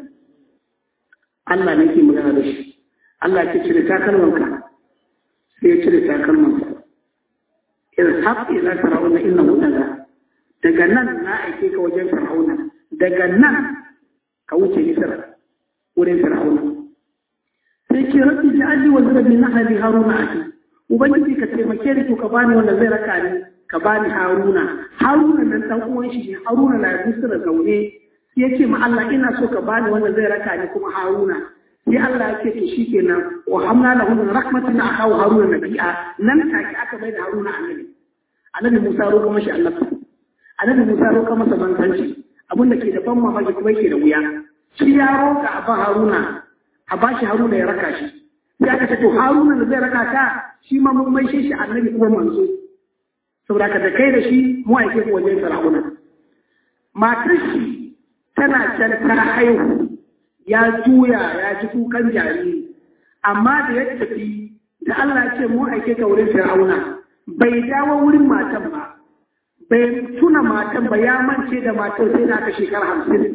S1: Allah ne ke magana da shi Allah ke cire takalmanka sai ya cire takalmansa in haɓe ila fir'auna inna daga daga nan na aike ka wajen fir'auna daga nan ka wuce misira wurin fir'auna sai ce rabbi ja'alni wa zarabi na hali haruna aki ubangiji ka taimake ni to ka bani wanda zai raka ni ka bani haruna haruna nan dan uwan shi ne haruna na misira zaune sai ya ce ma Allah ina so ka bani wanda zai raka ni kuma haruna sai Allah ya ce to shikenan wa hamna lahu min rahmatin akahu haruna nabi'a nan take aka mai da haruna annabi annabi Musa roƙa mashi annabi annabi Musa roƙa masa manzanci abinda ke da ban mamaki kuma yake da wuya shi ya roƙa a ba haruna a ba shi haruna ya raka shi sai aka ce to haruna da zai raka ka shi ma mun mai shi annabi kuma manzo saboda ka da kai da shi mu aike ku wajen fir'auna matar shi tana can ta haihu ya juya ya ji kukan jariri amma da ya tafi da Allah ya ce mu aike ka wurin fir'auna bai dawo wurin matan ba bai tuna matan ba ya mance da matan sai da aka shekara hamsin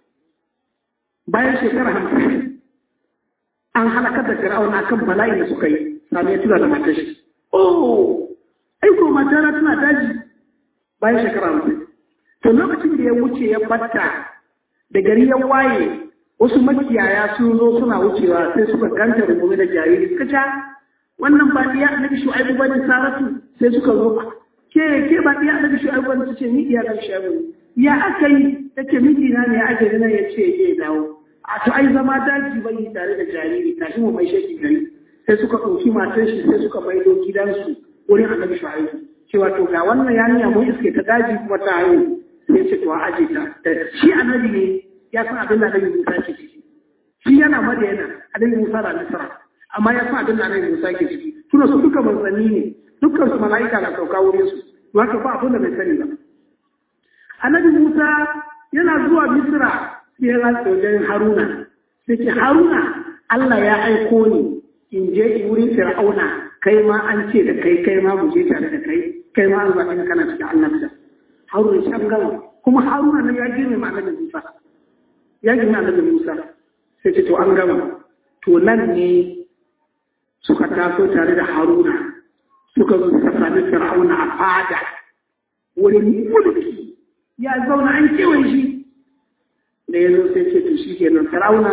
S1: bayan shekara hamsin an halakar da fir'auna kan bala'i da suka yi sami ya tuna da matar shi oh aiko matana tana daji bayan shekara hamsin to lokacin da ya wuce ya batta da gari ya waye wasu makiyaya sun zo suna wucewa sai suka ganta rungume da jariri suka ca wannan ba iya annabi shu'aibu bane saratu sai suka zo ke ke ba iya annabi shu'aibu bane tace ni iya annabi shu'aibu ya aka yi tace miji na ne ake nan ya ce ke dawo a to ai zama daji bai tare da jariri tashi mu mai shaki gari sai suka ɗauki matar shi sai suka maido gidansu wurin annabi shu'aibu cewa to ga wannan yarinya mun iske ta daji kuma ta haihu sai ce to a aje ta shi annabi ne ya san abin da annabi Musa ke ciki shi yana madayana annabi Musa da Misra amma ya san abin da annabi Musa ke ciki tuna su duka manzanni ne dukkan su mala'ika na sauka wurin su to haka ba abin da bai sani ba annabi Musa yana zuwa Misra sai ya rasa wajen Haruna sai ce Haruna Allah ya aiko ni in je in wurin Fir'auna kai ma an ce da kai kai ma mu je tare da kai kai ma an zaɓi kana cikin annabta Haruna shi an gama kuma Haruna ne ya girme ma annabi Musa ya girme annabi Musa sai ce to an gama to nan ne suka taso tare da Haruna suka zo suka sami Fir'auna a fada wurin mulki ya zauna an kewaye shi da ya zo sai ce to shi kenan Fir'auna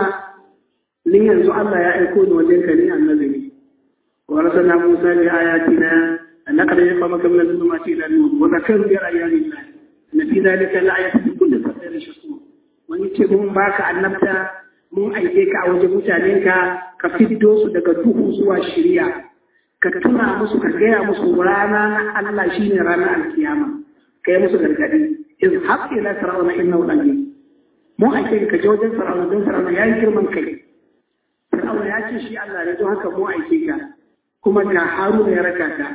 S1: ni yanzu Allah ya aiko ni wajen ka ne annabi ne wa rasulna Musa bi ayatina annaka la yaqama min al-zulumati ila an-nur wa zakar bi ayati Allah na fi zalika la-ayatin li kulli sabirin shakur wani ce mun baka annabta mun aike ka a wajen mutanenka ka fiddo su daga duhu zuwa shirya ka tuna musu ka gaya musu rana na Allah shine ranar alkiyama ka yi musu gargadi in haƙƙi na fir'auna inna wani mun aike ka je wajen fir'auna don fir'auna ya yi girman kai fir'auna ya ce shi Allah ne don haka mun aike ka kuma ga haruna ya raka ka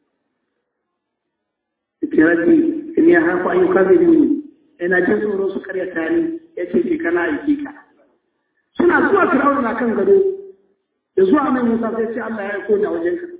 S1: tirati in ya hafa ayyuka zai muni ina jin tsoro su karyata ni ya ce ke kana aiki ka suna zuwa fir'auna na kan gado da zuwa mai musa sai ce Allah ya aiko ni a wajen ka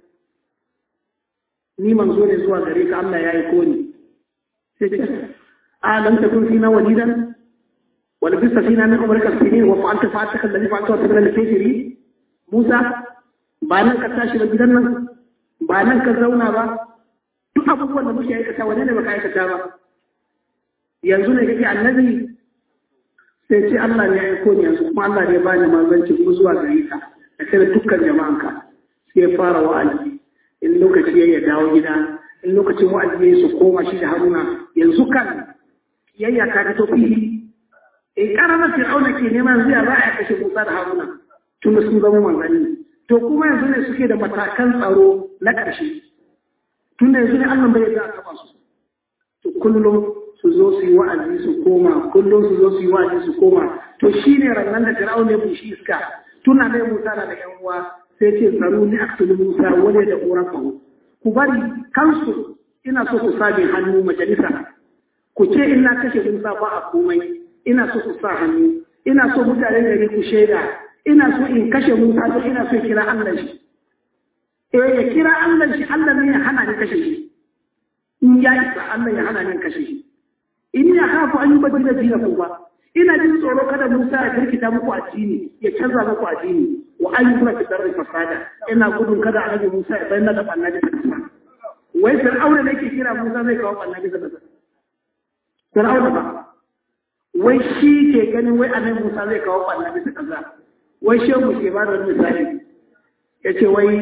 S1: ni manzo ne zuwa gare ka Allah ya aiko ni sai ce a lam takun fina walidan wal bisa fina min umrika sinin wa fa'alta fa'ataka alladhi fa'alta wa tabana al-kafiri Musa ba nan ka tashi ba gidan nan ba nan ka zauna ba duk abubuwan da muke aikata wane ne baka aikata ba yanzu ne kake annabi sai ce Allah ne ya aiko ni yanzu kuma Allah ne ya bani manzanci kuma zuwa gare ka da kai dukkan jama'anka sai ya fara wa'azi in lokaci ya dawo gida in lokacin wa'azi ya su koma shi da Haruna yanzu kan yayya ta fito fili in karama Fir'auna ke neman zai za a kashe Musa da Haruna tun da sun zama manzanni to kuma yanzu ne suke da matakan tsaro na ƙarshe tun da yanzu ne Allah bai za a taba su to kullum su zo su yi wa'azi su koma kullum su zo su yi wa'azi su koma to shi ne rannan da fir'aun ya bushi iska tuna dai musa da yan uwa sai ce tsaro ni aktulu musa wani da ƙorafahu ku bari kansu ina so ku sabe hannu majalisa ku ce in na kashe musa ba a komai ina so ku sa hannu ina so mutane gari ku shaida ina so in kashe musa don ina so kira allah shi eh ya kira allah shi allah ne ya hana ni kashe shi in ya isa allah ya hana ni kashe shi in ya hafu an yi baki da dina ku ba ina jin tsoro kada Musa ya kirkita muku addini ya canza muku addini wa an yi kuna fitar da fasada ina gudun kada annabi Musa ya bayyana da annabi ta kasa wai fir'auna ne ke kira Musa zai kawo annabi ta kasa fir'auna ba wai shi ke ganin wai annabi Musa zai kawo ɓanna bisa kaza wai shehu ke ba da wani misali ya ce wai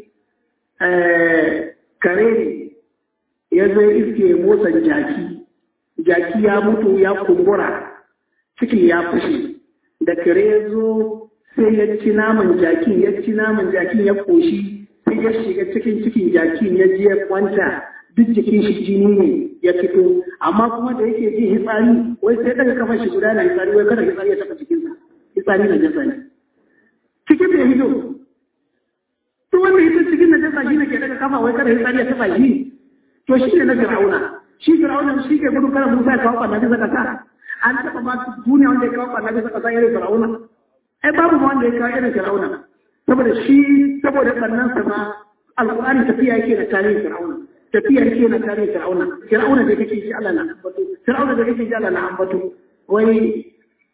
S1: kare ne ya zo iske motsan jaki jaki ya mutu ya kumbura ciki ya fashe da kare ya zo sai ya ci naman jakin ya ci naman jakin ya koshi sai ya shiga cikin cikin jakin ya je ya kwanta duk jikin shi jini ne ya fito amma kuma da yake jin hitsari wai sai daga kafa shi guda na hitsari wai kada hitsari ya taɓa cikinsa hitsari na jasa ne cikin da hido to wanda hito cikin na jasa shi ne ke daga kafa wai kada hitsari ya taɓa shi to shi ne na fir'auna shi fir'auna shi ke gudu kada musa ya kawo ɓanna bisa ƙasa an taɓa ba duniya wanda ya kawo ɓanna bisa ƙasa irin fir'auna ai babu ma wanda ya kawo irin fir'auna saboda shi saboda ɓannan sa ma alƙur'ani tafiya yake da tarihin fir'auna tafiya yake na tarihin fir'auna fir'auna da kake ji Allah na ambato fir'auna da kake ji Allah na ambato wai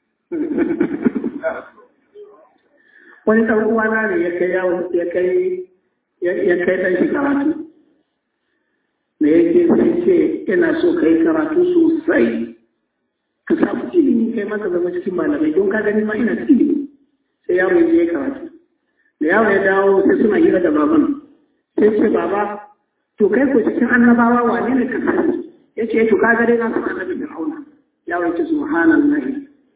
S1: wani ɗan uwana ne ya kai yawon ya kai ya kai ɗan shi karatu me yake sai ce ina so kai karatu sosai ka samu ilimi kai maka zama cikin malamai don ka gani ma ina da ilimi sai yaro ya je karatu da yaro ya dawo sai suna hira da baban sai ce baba to kai ko cikin annabawa wane ne ka sani ya ce to ka gare na san annabi fir'auna yaro ya ce subhanallahi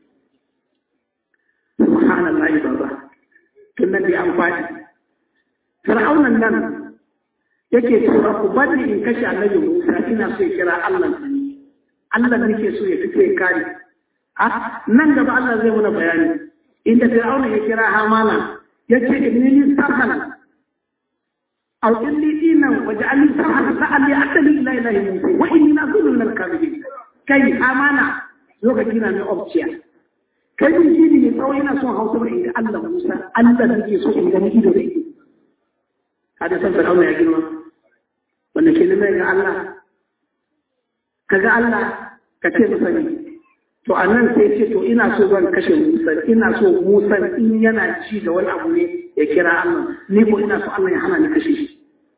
S1: subhanallahi baba tun nan dai an faɗi fir'aunan nan yake cewa ku bari in kashe annabi Musa ina so ya kira Allah ne Allah nake so ya fito ya kare a nan gaba Allah zai muna bayani inda Fir'auna ya kira Hamana yace inni sarhan aw inni dinan waj'alni sarhan la'alli atali ila ilahi Musa wa inni nazulun lil kadhibin kai Hamana lokaci na mai opciya kai din shi ne tsawon yana son hausa ba inda Allah Musa Allah nake so in gani ido da ido hada san Fir'auna ya girma wanda ke nuna ga Allah ka ga Allah ka ce masa ne to a nan sai ce to ina so zan kashe Musa ina so Musa in yana ci da wani abu ne ya kira Allah ni ko ina so Allah ya hana ni kashe shi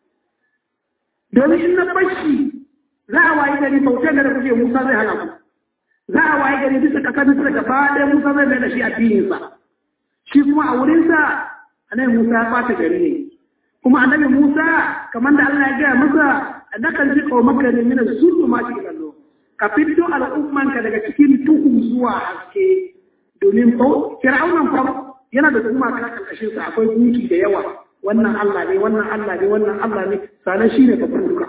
S1: domin in na bashi za a wayi gari bautar da kuke Musa zai hana ku za a wayi gari bisa kasar bisa gaba ɗaya Musa zai bai da shi addininsa shi kuma a wurinsa annabi Musa ya ɓata gari ne kuma annabi Musa kamar da Allah ya gaya masa nakan ji maka ne mina sulhu ma shi kallo ka fito al'ummanka daga cikin tuhu zuwa haske domin ko fir'aunan fa yana da kuma ka karkashin sa akwai gunki da yawa wannan Allah ne wannan Allah ne wannan Allah ne sanan shine ka fuka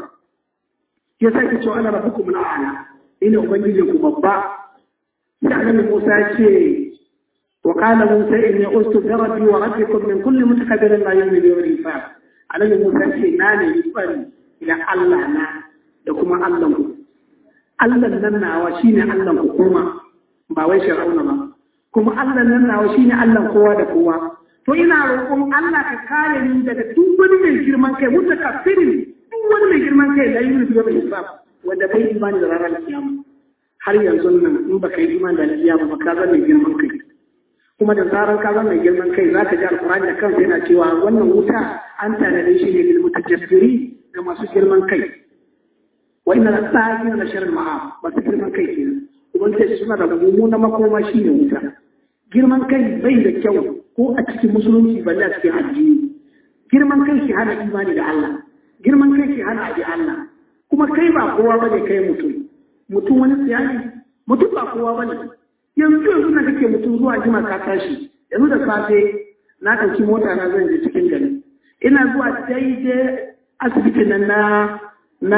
S1: ya sake cewa ana rabbukum al'ala ina ubangijin ku babba sai annabi Musa ya ce وقال موسى إني أرسل بربي وربكم من كل متكبر لا يؤمن بيوم الحساب annabi Musa ce na ne tsari ila Allah na da kuma Allah ku Allah nan nawa shine Allah ku kuma ba wai Fir'auna ba kuma Allah nan nawa shine Allah kowa da kowa to ina roƙon Allah ka kare ni daga duk wani mai girman kai mutakaffirin duk wani mai girman kai la yu'minu bi yawmil hisab wanda bai imani da ranar kiyama har yanzu nan in baka yi imani da kiyama ba ka zama mai girman kai kuma da zarar ka zama mai girman kai za ka ji alkurani da kansa yana cewa wannan wuta an tanade shi ne lil mutajabbiri ga masu girman kai wa inna la na sharri ma'a masu girman kai kenan ubangiji suna da mummunan makoma shi ne wuta girman kai bai da kyau ko a cikin musulunci balle a cikin addini girman kai shi hana imani da Allah girman kai shi hana abi Allah kuma kai ba kowa bane kai mutum mutum wani tsiyani mutum ba kowa bane yanzu yanzu na kake mutum zuwa jima ka tashi yanzu da safe na ɗauki mota na zan je cikin gari ina zuwa daidai asibitin nan na na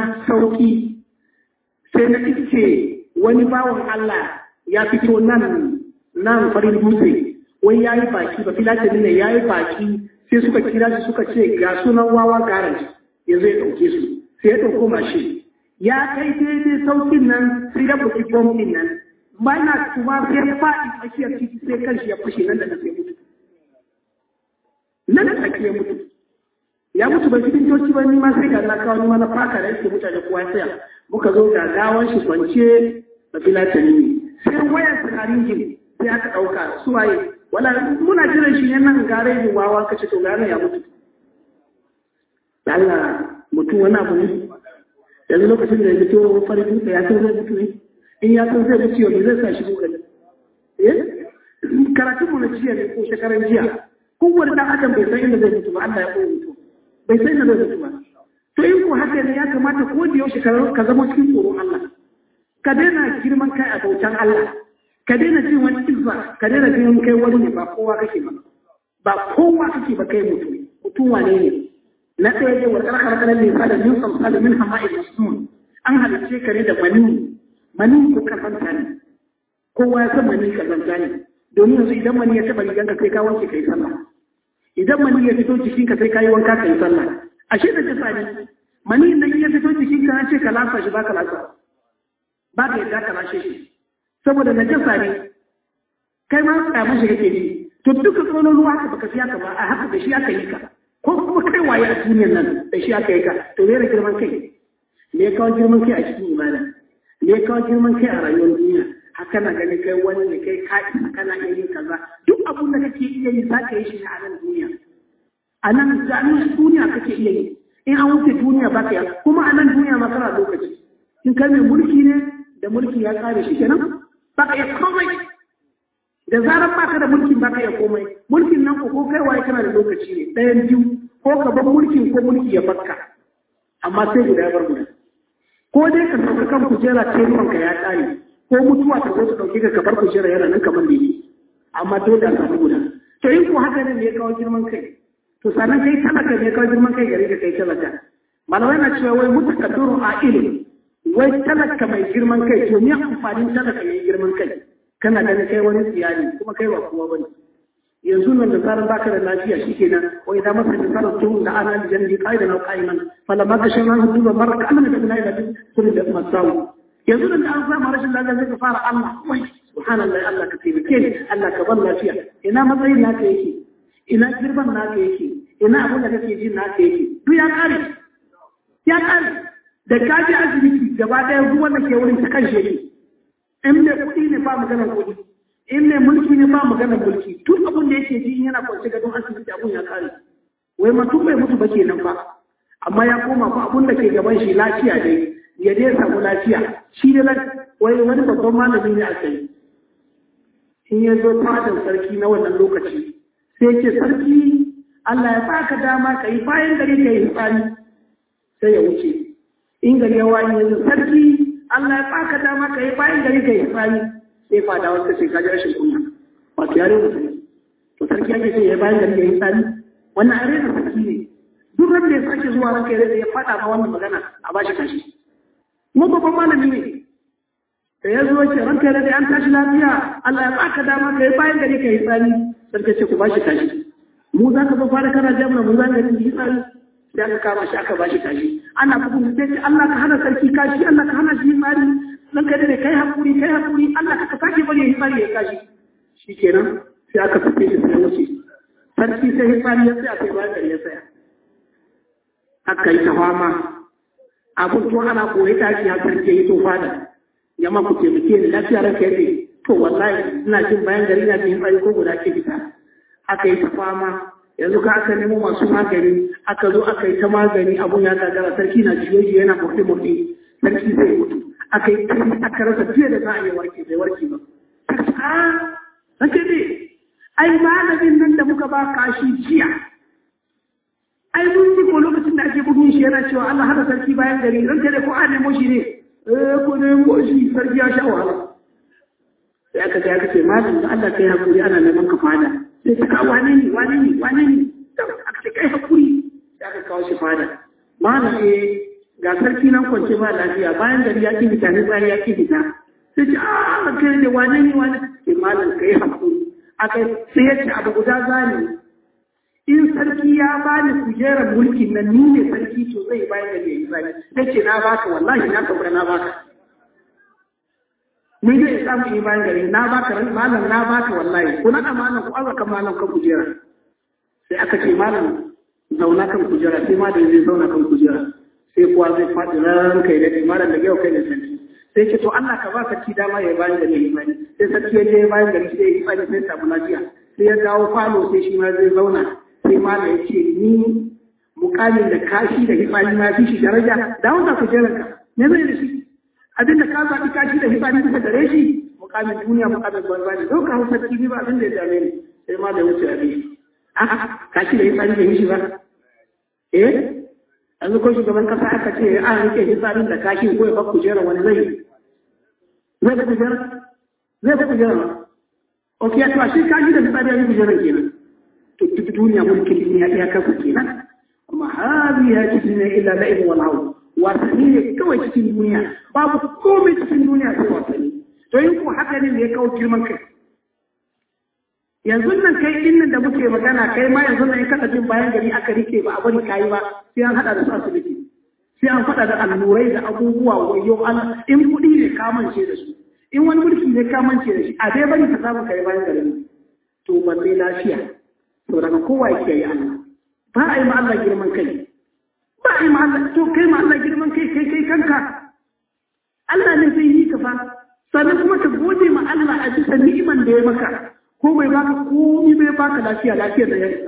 S1: sauki sai na iske wani bawan Allah ya fito nan nan farin dutse wai ya yi baki ba filatini ne ya yi baki sai suka kira shi suka ce ga sunan wawa garage yanzu ya ɗauke su sai ya ɗauko mashi ya kai daidai saukin nan sai ya buki bombin nan bana kuma sai ya faɗi tsakiyar titi sai kanshi ya fashe nan da nan sai mutu nan da tsakiyar mutu ya mutu bai cikin coci ba ni ma sai ga na kawo ni ma na faka da yake mutane kowa tsaya muka zo ga gawan shi kwance da filatani ne sai wayar sakarin gini sai aka ɗauka su waye wala muna jiran shi ne nan gare ni wawa kace to gane ya mutu Allah mutu wani abu ne yanzu lokacin da ya fito farin dutse ya san zai mutu ne in ya san zai bi ciwo ne zai sa shi kokari eh karatun mu na jiya ne ko shekaran jiya kowane dan adam bai san inda zai mutu ba Allah ya koyi mutu bai san inda zai mutu ba to in ko haka ne ya kamata ko da yaushe ka zama cikin tsoron Allah ka daina girman kai a bautan Allah ka daina jin wani izza ka daina jin kai wani ne ba kowa kake ba ba kowa kake ba kai mutum mutum wane ne na ɗaya ne wa karkar kanan ne sa da min samsa da min hama'i masnun an halicce ka ne da mani mani ko kazanta ne kowa ya san mani kazanta ne domin yanzu idan mani ya taɓa riganka kai ka wanke kai sallah idan mani ya fito jikinka sai ka yi wanka kai sallah ashe da kisa ne mani nan ya fito jikinka an ce ka lasa shi ba ka lasa ba ka yadda ka lashe shi saboda na jasa ne kai ma tsamin shi kake ji to duka tsoron ruwa haka baka siya ka ba a haka da shi aka yi ka ko kuma kai waye a duniyar nan da shi aka yi ka to me girman kai me ya kawo girman kai a cikin imana me ya kawo girman kai a rayuwar duniya haka na gani kai wani ne kai ka isa kana iya yin kaza duk abun da kake iya yi za ka yi shi ne a nan duniya a nan jami'in duniya kake iya yi in an wuce duniya ba ka yi kuma a nan duniya ma kana lokaci in kai mai mulki ne da mulki ya kare shi kenan ba ka iya komai da zarar baka da mulkin baka iya komai mulkin nan ko kai waye kana da lokaci ne ɗayan biyu ko ka bar mulkin ko mulki ya bakka amma sai guda ya bar guda ko dai ka sauka kan kujera ce ka ya kare ko mutuwa ta zo ta dauke ka ka bar kujera yana nan kamar da yake amma dole a samu guda to in ko haka ne ya kawo girman kai to sannan kai talaka ne ya kawo girman kai gare ka kai talaka malamai na cewa wai mutakaddiru a ilimi wai talaka mai girman kai to me amfanin talaka mai girman kai kana ganin kai wani tsiyani kuma kai ba kowa bane yanzu nan da zaran baka da lafiya shikenan wa idan masa da sarar tuhun da ana lijan bi qaida na qaiman fala ma kashin ran hudu da marka Allah da kuma ila sun da masawu yanzu nan da an samu rashin lafiya zai fara Allah wai subhanallahi Allah ka taimake ni Allah ka bar lafiya ina matsayin naka yake ina girman naka yake ina abin da kake jin naka yake duk ya kare ya kare da kaji asibiti gaba daya ruwan da ke wurin ta kan shi in mai kuɗi ne ba maganar kuɗi in mai mulki ne ba maganar mulki tun abin da yake ji yana kwance gadon asibiti abun ya kare wai mutum bai mutu ba kenan ba amma ya koma ba abun da ke gaban shi lafiya dai ya dai samu lafiya shi ne wai wani babban malami ne a tsaye in ya zo fadar sarki na wannan lokaci sai ce sarki Allah ya baka dama ka yi bayan gari ka yi tsari sai ya wuce in gari ya wani yanzu sarki Allah ya baka dama ka yi bayan gari ka yi tsari sai fada wata ce kaji rashin kunya wato yare da sarki to sarki ake ce ya bayan gari ka yi tsari wannan are da sarki ne duk ran da ya sake zuwa ranka ya ya fada ma wannan magana a bashi kashi mu babban malami ne da ya zo ce ranka ya da an tashi lafiya Allah ya baka dama ka yi bayan gari ka yi tsari sarki ce ku bashi kashi mu za ka zo fara kana jami'a mu za ka yi tsari sai aka kama shi aka bashi kashi ana bugun sai ce Allah ka hana sarki kashi Allah ka hana shi mari dan kai ne kai hakuri kai hakuri Allah ka sake bari ya mari ya kashi shikenan sai aka fice shi sai wuce sarki sai ya fari ya tsaya sai bayan ya tsaya aka yi ta fama abun to ana koyi tashi ya sarki yi to fada yamma ku taimake ni lafiya ranka yake to wallahi ina jin bayan gari na jin tsari ko guda ke fita aka yi ta fama yanzu ka aka nemo masu magani aka zo aka yi ta magani abun ya gagara sarki na jiyoyi yana murɗe murɗe sarki zai mutu aka yi tari aka rasa fiye da za a yi warke bai warke ba a sake ne ai malamin nan da muka ba kashi jiya ai mun ji ko lokacin da ake bugun shi yana cewa Allah hada sarki bayan gari ranka da ko a nemo shi ne eh ko nemo shi sarki ya sha wahala sai aka ga aka ce malam da Allah kai hakuri ana neman ka fada sai ta kawo wane ne wane ne wane ne aka ce kai hakuri sai aka kawo shi fada malam eh ga sarki nan kwance ba lafiya bayan gari ya ki fita ne bayan ya ki fita sai ce a kai ne wane ne wane ke malam kai hakuri aka sai ya ce abu guda zani in sarki ya bani kujerar mulkin nan ni ne sarki to zai bayan gari ya yi zani sai ce na baka wallahi na sauka na baka ni zai samu yi bayan gari na baka malam na baka wallahi ko na malam ko azaka malam kan kujera sai aka ce malam zauna kan kujera sai malam zai zauna kan kujera sai kuwa zai faɗi ran kai da malam da yau kai da sarki sai ce to Allah ka ba sarki dama ya bayan gari ya bani sai sarki ya je bayan gari sai ya bani sai samu lafiya sai ya dawo falo sai shi ma zai zauna sai malam ya ce ni mukamin da kashi da hifani ma fi shi daraja da wanda kujeranka me zai da shi abin da ka zaɓi kashi da hibani bisa gare shi mukamin duniya mukamin banza ne ɗauka hausa tv ba abin da ya dame ni sai ma da wuce abin a'a kashi da hibani da shi ba eh yanzu ko shugaban kasa aka ce a rike hisarin da kashi ko ya fa kujera wani zai zai fa kujera zai fa kujera ok ya to shi kashi da hisari ya yi kujeran kenan to duk duniya mulkin duniya iya kasa kenan amma hadi ya ci ne illa la'ib wal hawl wasanni ne kawai cikin duniya babu komai cikin duniya sai wasanni to yin ko haka ne ya kawo girman kai yanzu nan kai din nan da muke magana kai ma yanzu nan in kada jin bayan gari aka rike ba a bari kayi ba sai an hada da su asibiti sai an faɗa da allurai da abubuwa wayo an in kuɗi ne kamance da su in wani mulki ne kamance da shi a dai bari ka samu kai bayan gari to balle lafiya to daga kowa yake yi Allah ba a yi ma Allah girman kai ba a yi ma Allah to kai ma Allah girman kai kai kai kanka Allah ne zai yi ka fa sannan kuma ka gode ma Allah a bisa ni'iman da ya maka ko bai baka komai bai baka lafiya lafiyar da ya yi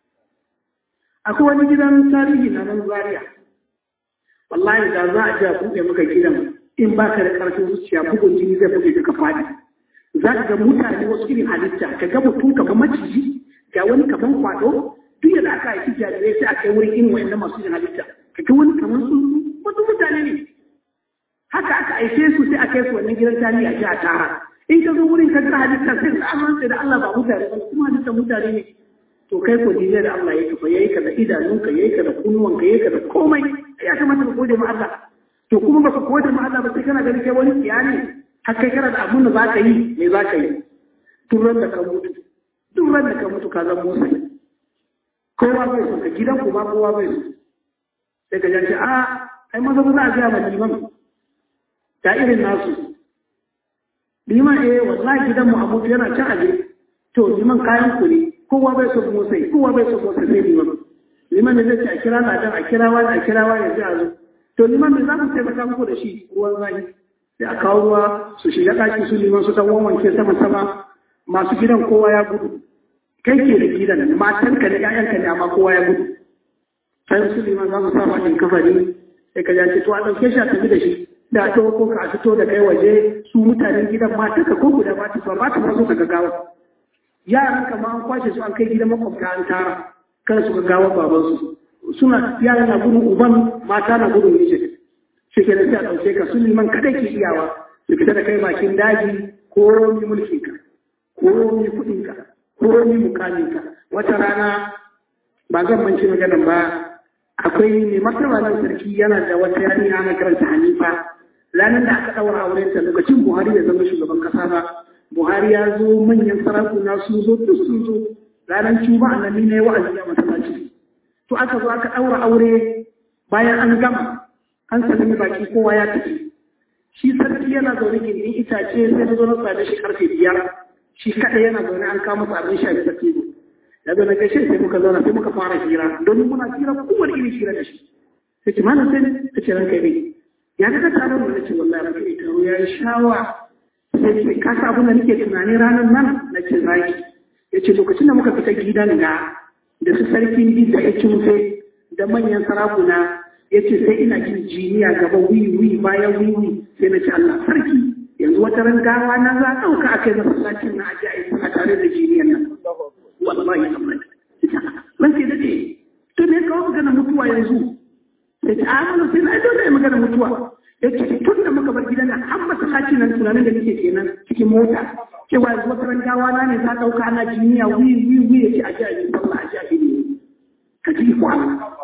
S1: akwai wani gidan tarihi na nan Zaria wallahi da za a ji a buɗe maka gidan in baka da ƙarfin zuciya bugun jini zai buge ka faɗi za ka ga mutane wasu irin halitta ka ga mutum kamar maciji ga wani kamar kwado duk da aka haifi jarirai sai a kai wurin irin wa'annan masu yin halitta ka ga wani kamar tsuntsu wasu mutane ne haka aka aike su sai a kai su wannan gidan tarihi a ji a tara in ka zo wurin ka ga halitta sai ka amince da Allah ba mutane ba kuma halitta mutane ne to kai ko dinne da Allah ya kafa yayi ka da idanunka yayi ka da kunnuwanka yayi ka da komai ya kamata ka gode ma Allah to kuma baka gode ma Allah ba sai kana ganin kai wani kiyani har kai kana da abun da za ka yi me za ka yi duk ran da ka mutu duk ran da ka mutu ka zama musa kowa bai so ka gidan ku ba kowa bai so sai ka janci a ai maza ba za a gaya ma liman ta irin nasu liman eh wallahi gidan mu abu yana can aje to liman kayan ku ne kowa bai so musa kowa bai so musa sai liman liman ne zai ce a kira ladan a kira wani a kira wani ya a zo to liman me za ku taimaka muku da shi ruwan zafi sai a kawo ruwa su shiga ɗaki su liman su dan wanke sama sama masu gidan kowa ya gudu kai ke da gidan matan ka da ƴaƴan ka ne amma kowa ya gudu sai su liman za su sa ma in kafari sai ka ji to a ɗauke shi a tafi da shi da a ɗauko ka a fito da kai waje su mutanen gidan matan ka ko guda ba ta so ba ta so ka gagawa yaran ka ma an kwashe su an kai gidan makwabta an tara kada su gagawa babansu suna yaran na gudun uban mata na gudun mijin shi ke da sai a ɗauke ka su liman kaɗai ke iyawa su fita da kai bakin daji ko romi mulkinka ko romi kuɗinka ko romi mukaminka wata rana ba zan manci maganan ba akwai mai martaba nan sarki yana da wata yarinya ana karanta hanifa ranar da aka ɗaura auren ta lokacin buhari ya zama shugaban ƙasa ba buhari ya zo manyan sarakuna sun zo duk sun zo ranar juma'a nan ne wa'azi a masallaci to aka zo aka ɗaura aure bayan an gama an sallami baki kowa ya tafi shi sarki yana zaune gindin itace sai na zo na same shi karfe biyar shi kaɗai yana zaune an kama masa abin sha bisa tebo ya zo na gaishe sai muka zauna sai muka fara hira don muna hira kowane irin hira da shi sai ce malam sai ta ce ranka ne ya ga taron da nace wallahi ranka ne taro ya yi shawa sai ce ka sa abin da nake tunani ranar nan na ce zaki ya ce lokacin da muka fita gidan ga da su sarkin bi da ya cimfe da manyan sarakuna ya ce sai ina jin jiniya gaba wiwi bayan wiwi sai na ce Allah sarki yanzu wata ran gawa na za a ɗauka a kai masallacin na aji a yi a tare da jiniyan nan wallahi Allah ban sai da ce to ne kawo magana mutuwa yanzu sai ta amana sai na dole magana mutuwa ya ce tun da muka bar gidan nan har masallacin nan tunanin da nake kenan cikin mota cewa yanzu wata ran gawa na ne za a ɗauka ana jiniya wiwi wiwi ya ce a ji a yi sallah a ji a yi ka ji ko Allah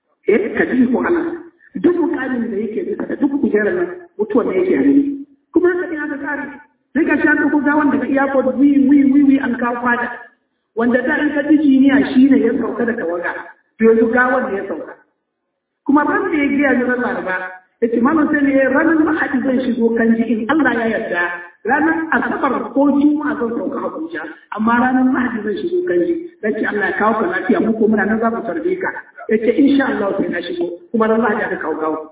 S1: eh ka ji ko Allah duk mukamin da yake bisa da duk kujerar nan mutuwar da yake hannu kuma haka ne aka kare sai ka sha ko gawan daga iyakot wi wi wi wi an kawo fada wanda da in ka ji jiniya shine ya sauka da tawaga to yanzu gawan ne ya sauka kuma ran da ya giya ni ran laraba ya ce malam sai ne ranar mahadi zan shigo kan ji in Allah ya yarda ranar asabar ko juma'a zan sauka Abuja amma ranar mahadi zan shigo kan ji dan ce Allah ya kawo ka lafiya mu ko muna nan za mu tarbe ka ya ce insha Allah sai na shigo kuma ran mahadi aka kawo kawo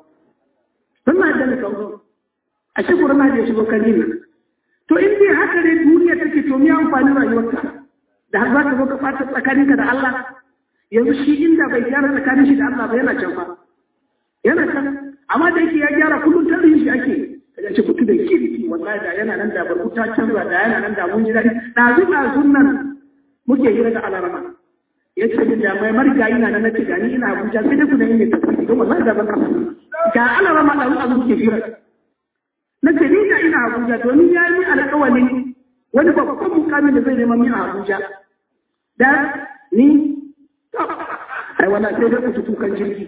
S1: ran mahadi aka kawo kawo a shi ran mahadi ya shigo kan ji to in dai haka ne duniya take to me amfani rayuwarka da har za ka zo ka fata tsakaninka da Allah yanzu shi inda bai gyara tsakanin shi da Allah ba yana can fa yana can amma da yake ya gyara kullum tarihin shi ake kaga ce mutum da kirki wallahi da yana nan da barkuta canza da yana nan da mun ji daɗi ɗazu ɗazun nan muke hira da alarama ya ce min da mai marigayi na nan nace gani ina Abuja sai dai ku da yin tafsiri don wallahi da ban ka ga alarama ɗazu ɗazu muke hira nace ni da ina Abuja to ni ya yi alƙawarin wani babban mukamin da zai neman min a Abuja da ni ai wannan sai dai ku tukan jirgi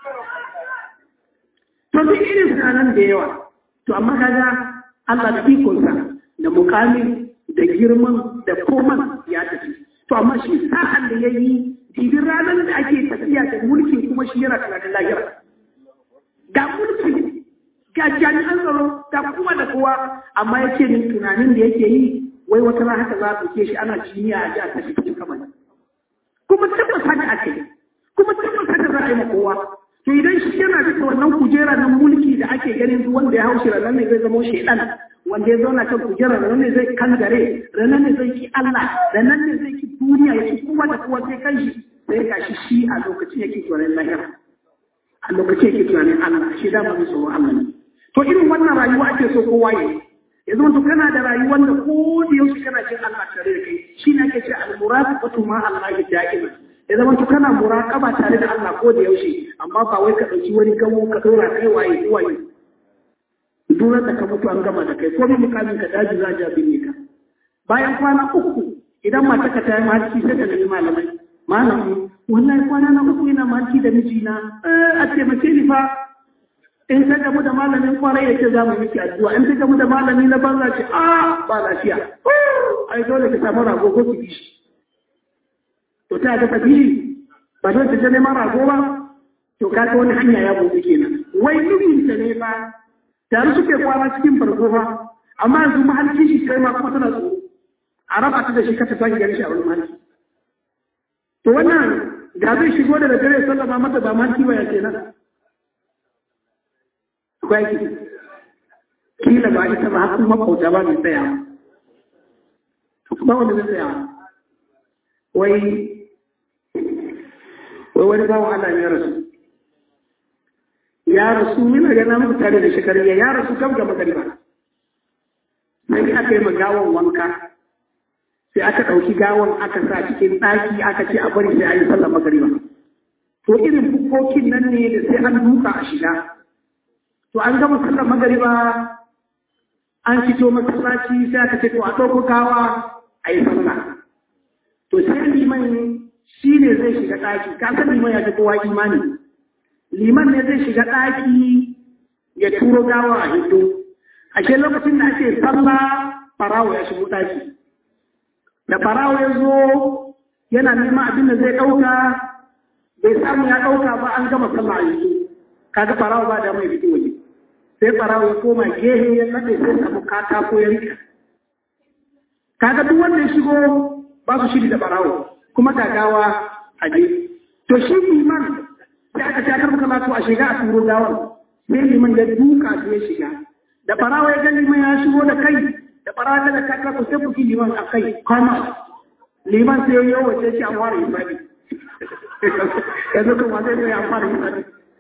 S1: to duk irin sanan da yawa to amma kaga Allah da ikonsa da mukamin da girman da koman ya tafi to amma shi sa'an da ya yi dibin ranar da ake tafiya da mulkin kuma shi yana tunanin lahira ga mulki ga jami'an tsaro ga kuma da kowa amma ya ce min tunanin da yake yi wai wata rana haka za a ɗauke shi ana jiniya a ji a tafi cikin kamar kuma tabbas haka ake kuma tabbas haka za a yi ma kowa to idan shi yana da wannan kujera na mulki da ake ganin duk wanda ya haushi ranar ne zai zama shaidan wanda ya zauna kan kujera ranar ne zai kangare ranar ne zai ki Allah ranar ne zai ki duniya ya ki kowa da kowa sai kanshi sai ga shi shi a lokacin yake tunanin lahira a lokacin yake tunanin Allah shi da mai tsoron Allah ne to irin wannan rayuwa ake so kowa ya ya zama to kana da rayuwar da ko da yaushe kana jin Allah tare da kai shi ne ake ce al-muraqabatu ma Allah da'iman ya zama to kana muraqaba tare da Allah ko da yaushe amma ba wai ka dauki wani gawo ka dora kai waye waye duran da ka mutu an gama da kai ko mai mukamin ka daji za ja binne ka bayan kwana uku idan mata ka tayi mahalci sai ka nemi malamai malami wallahi kwana na uku ina mahalci da mijina eh a taimake ni fa in ka gamu da malamin kwarai ya ce za mu miki addu'a in ka gamu da malami na banza ce a ba lafiya ai dole ka samu rago ko ki bishi to ta ga tabihi ba don ta neman rago ba to ka wani hanya ya buɗe kenan wai mijinta ne ba tare suke kwana cikin farko ba amma yanzu mahalci shi kai ma kuma tana tsoro a raba ta da shi kasa ta gari shi a wani mahalci to wannan da zai shigo da dare sallama mata ba mahalci ba ya kenan akwai ki kila ba ita ba har kuma kauta ba mai tsaya ba wanda zai tsaya wai wai wani bawan Allah ya rasu ya rasu mina ga na muku tare da shekariya ya rasu kam ga magariba sai aka yi gawon wanka sai aka ɗauki gawon aka sa cikin ɗaki aka ce a bari sai a yi sallar magariba to irin bukokin nan ne da sai an duka a shiga to an gama sallar magariba an fito masallaci sai aka ce to a ɗauko gawa a yi sallah to sai liman shi ne zai shiga ɗaki ka san liman ya ji kowa imani liman ne zai shiga ɗaki ya turo gawa a hindo ashe lokacin da ake sallah farawo ya shigo ɗaki da farawo ya zo yana neman abin da zai ɗauka bai samu ya ɗauka ba an gama sallah a hindo kaga farawo ba da mai fito waje sai farawo ya koma gehe ya nade sai samu katako ya rika kaga duk wanda ya shigo ba su shiri da farawo kuma gagawa a je to shi liman sai aka shakar maka latu a shiga a turo gawar sai liman ya duka su ya shiga da farawa ya ga liman ya shigo da kai da farawa daga kaka ku sai buki liman a kai kama liman sai ya yi wace shi an fara hisabi yanzu kuma zai zai an fara hisabi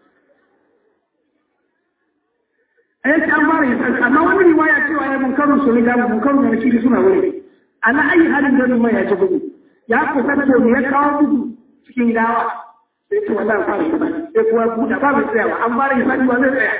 S1: a yake an fara hisabi amma wani riwaya cewa ya munkarun su riga munkarun da nakiri suna wuri ala ayi halin da liman ya ci bugu ya kusa da ya kawo bugu cikin gawa sai ce wannan fara hisabi sai kuwa buɗe ba mai tsayawa an fara hisabi ba zai tsaya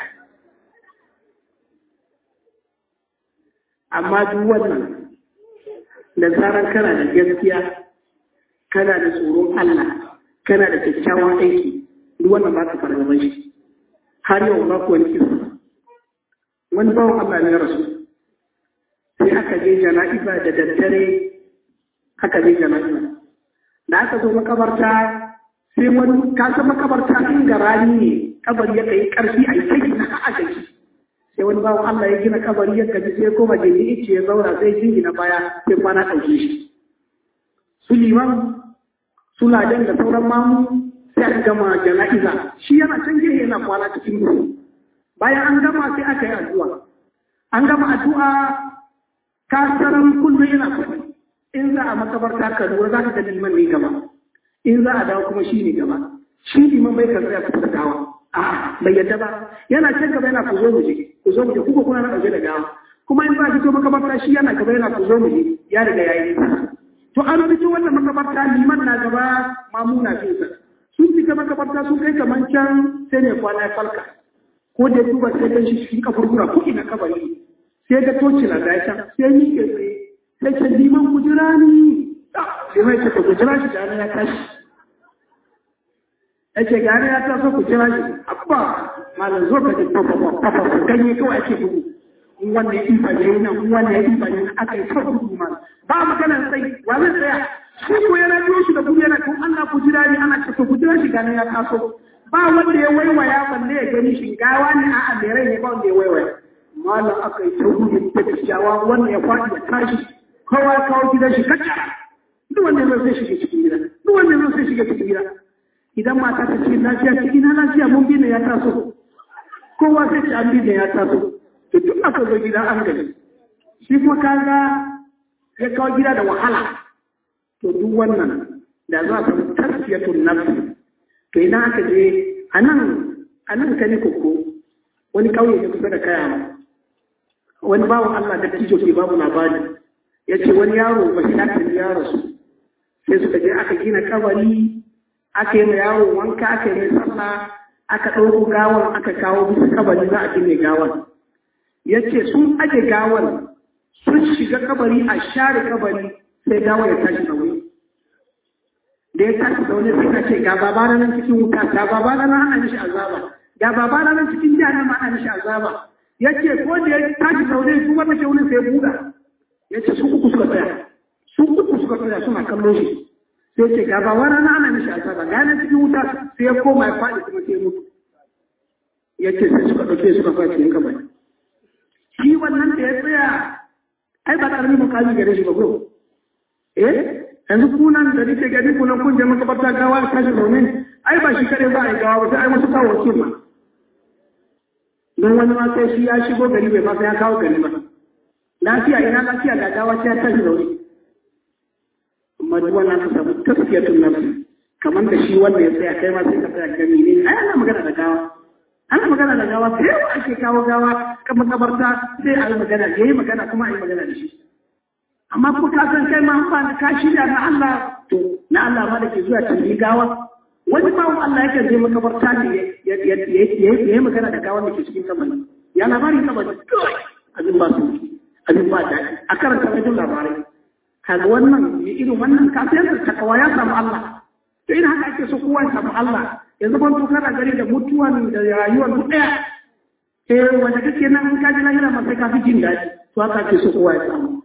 S1: amma duk wannan da zarar kana da gaskiya kana da tsoron Allah kana da kyakkyawan aiki duk wannan ba ka fara gaban shi har yau ba ku wani kisa wani bawan Allah ne rasu sai aka je jana'iza da daddare aka je jana'iza da aka zo makabarta sai wani kasa makabarta in ga rani ne kabari ya kai karfi a yi sai na a gaji sai wani bawan Allah ya gina kabari ya gaji sai koma gindi ice ya zauna sai jingina baya sai kwana ɗauke shi su liman su ladan da sauran mamu sai aka gama jana'iza shi yana can gehe yana kwana cikin duhu bayan an gama sai aka yi addu'a an gama addu'a kasaran kullum yana kwaɗi in za a makabarta ka lura za ka ga liman ne gaba in za a dawo kuma shi ne gaba shi liman bai kan tsaya kusa dawa a bai yadda ba yana can gaba yana ku zo mu je ku zo mu je kuka kuna na ɗauke da gawa kuma in za a fito makabarta shi yana gaba yana ku zo mu je ya riga ya yi to an fito wannan makabarta liman na gaba mamuna finsa sun fita makabarta sun kai kamar can sai ne kwana ya falka ko da ya duba sai gan shi cikin kaburbura ko ina kabari sai ga toci na gaya can sai yi ke tsaye sai ce liman kujira ni sai mai ce ku jira shi gane ya tashi ya ce gane ya taso ku jira shi abba malam zo ka ji fafafa ganye kawai ake gudu in wannan ya ifa ne nan in wannan ya ifa ne aka yi kawai gudu malam ba maganar sai wa zai tsaya shi ko yana biyo shi da gudu yana kun Allah ku jira ni ana ce ku jira shi gane ya taso ba wanda ya waiwaya balle ya gani shi gawa ne a amirai ne ba wanda ya waiwaya malam aka yi ta gudu da kyakkyawa wannan ya faɗi ya tashi kowa ya kawo gidan shi kacca duk wanda ya zai shiga cikin gida duk wanda ya zai shiga cikin gida idan mata ta ce lafiya cikin na lafiya mun bi ne ya taso kowa sai ce an bi ne ya taso to duk aka zo gida an gani shi kuma kaga ya kawo gida da wahala to duk wannan da za a samu tasfiyatun nafsi to idan aka je a nan a nan ka ne koko wani ƙauye ne kusa da kaya wani bawan Allah da tijo ke babu labari ya ce wani yaro ba shi ta ya rasu sai suka je aka gina kabari aka yi ma yaro wanka aka yi mai sallah aka ɗauko gawan aka kawo bisa kabari za a gina gawan ya ce sun aje gawan sun shiga kabari a share kabari sai gawan ya tashi da wuri da ya tashi da wani sai ka ce ga baba na nan cikin wuta ga baba na nan ana mishi azaba ga baba na nan cikin jahannama ana mishi azaba ya ce ko da ya tashi da wani kuma mace wani sai buga ya ce su uku suka tsaya su uku suka tsaya suna kallo shi sai ce ga baba na nan ana mishi azaba ga nan cikin wuta sai ya koma ya faɗi kuma sai mutu ya ce sai suka ɗauke suka faɗi cikin kabari shi wannan da ya tsaya ai ba ƙaramin mukami gare shi ba ko eh yanzu kunan da nake gani kunan kun je makabarta gawa ta tashi domin ai ba shi kare za a yi gawa ba sai ai wasu kawo wakil ma don wani ma sai shi ya shigo gari bai ma sai ya kawo gari ba lafiya ina lafiya ga gawa sai ya tashi zaune amma duk wannan ka samu taskiyatun nafsi kamar da shi wanda ya tsaya kai ma sai ka tsaya gani ne ai ana magana da gawa ana magana da gawa sai yawa ake kawo gawa kan makabarta sai a yi magana ya yi magana kuma a yi magana da shi amma kuma ka san kai ma ba ka shirya na Allah to na Allah ma da ke zuwa tambayi gawa wani bawon Allah yake je makabarta ne ya yi magana da gawan da ke cikin kabari ya labarin kabari kawai abin ba su abin ba daɗi a karanta rajin labarai kaga wannan mai irin wannan kafin da takawa ya samu Allah to irin haka ake so kowa ya samu Allah yanzu ban to kana gari da mutuwan da rayuwar duk ɗaya eh wanda kake nan in ka ji lahira ma sai ka fi jin daɗi to haka ake so kowa ya samu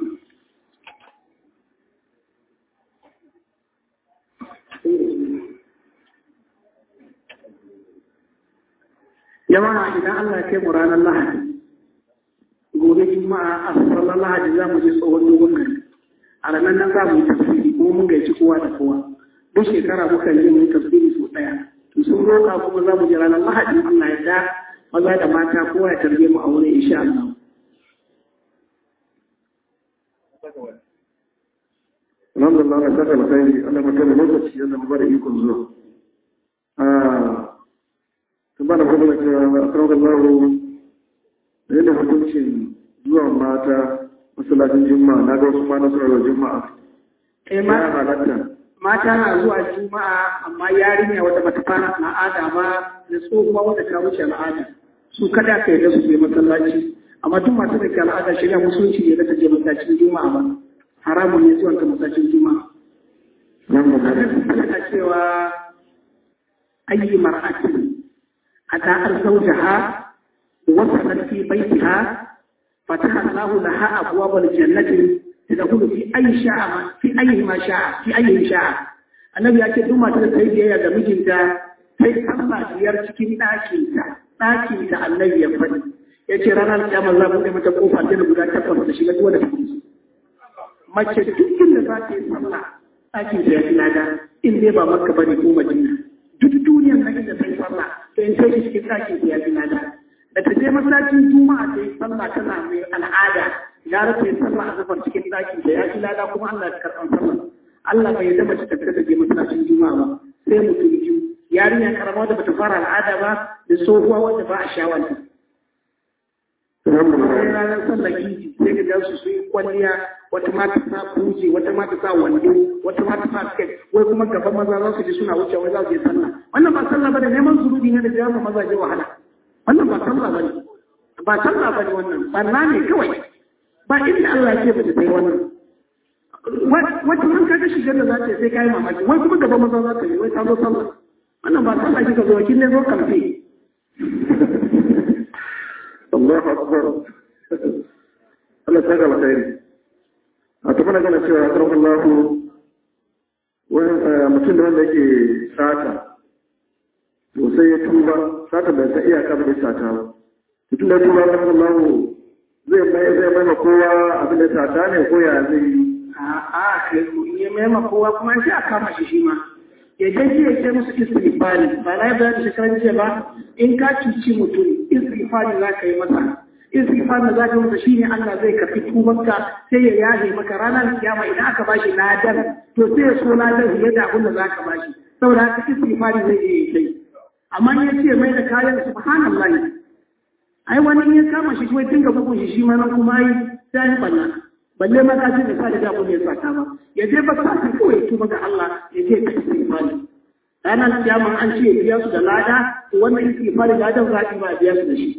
S1: jama'a idan Allah ya kai mu ranar Lahadi gobe juma'a a sallar Lahadi za mu je tsohon dogon gari a ranar nan za mu yi tafsiri kuma mun gaici kowa da kowa duk shekara muka yi mu yi tafsiri sau ɗaya to sun roƙa kuma za mu je ranar Lahadi Allah ya da maza da mata kowa ya tarbe mu a wurin insha Allah
S3: Alhamdulillah na saka alkhairi Allah maka da lokaci yadda mu bada ikon zuwa. sun ba da kuma da cewa a kan gallahu da yadda hukuncin zuwa mata masallacin juma'a na ga wasu ma na suna juma'a
S1: eh
S3: ya halatta
S1: mata na zuwa juma'a amma yarinya wata bata fara al'ada ba da tsohuwa wata ta wuce al'ada su kada ka yarda su je masallaci amma duk masu da ke al'ada shirya musulunci ne da ta je masallacin juma'a ba haramun ne zuwa ta masallacin juma'a Ana cewa ayi mar'atin أتى زوجها وصلت في بيتها فتح الله لها أبواب الجنة تدخل في أي شاء في أي ما شاء في أي شاء النبي يقول دوما تلتهي يا جميجنتا sai Allah biyar cikin ɗakinta ɗakinta annabi ya faɗi ya ce ranar kiyama za mu mata kofa ta da guda takwas da shiga duwa da take mace duk inda za ta yi sallah ɗakinta ya fi lada in dai ba makka bane ko madina duk duniyar na inda ta yi sallah to in sai cikin ɗakin ya fi nada da ta je masallacin juma'a ta yi sallah tana mai al'ada gara ta yi sallah a zafar cikin ɗakin da ya fi nada kuma Allah ya karɓar sallah Allah bai yarda mace ta fita ta je masallacin juma'a ba sai mutum biyu yarinya karama da bata fara al'ada ba da tsohuwa wanda ba a shawanta sai ranar sallar idi sai ga gansu su yi kwalliya wata mata sa kuje wata mata sa wando wata mata sa skirt wai kuma gaban maza za su ji suna wuce wai za su yi sallah wannan ba sallah bane neman zurubi ne da jawo mazaje wahala wannan ba sallah bane ba sallah bane wannan barna ne kawai ba inda Allah ke ba ta yi wannan wata man kaga shigar da za ta sai kai mamaki wai kuma gaban maza za ta yi wai ta zo sallah wannan ba sallah kika zo kin ne zo kamfe
S3: Allahu akbar Allah saka alkhairi a ta mana gana cewa karfin Allah wani mutum da wanda yake sata to sai ya tuba sata bai san iyaka ba da sata ba mutum da tuba karfin Allah zai mai zai mai ma kowa abin da sata ne ko ya zai yi
S1: a'a kai ya mai ma kowa kuma sai a kama shi shi ma ya je ya ce musu istighfari ba na bayar da shekaran jiya ba in ka cuci mutum istighfari za ka yi masa istighfari da za ka yi masa shine Allah zai karfi tubanka sai ya yaje maka ranar kiyama idan aka bashi ladan to sai ya so ladan fiye da abin da za ka bashi saboda haka istighfari zai iya yi sai amma ya ce mai da kayan subhanallahi ai wani ya kama shi kuma dinga bugun shi shi ma nan kuma ai sai ya banna balle ma ka ce da sa da abu ne saka ba ya je ba sa kawai ya tuba ga Allah ya ce ka istighfari ranar kiyama an ce biya su da lada to wannan istighfari ladan zaɓi ba biya su da shi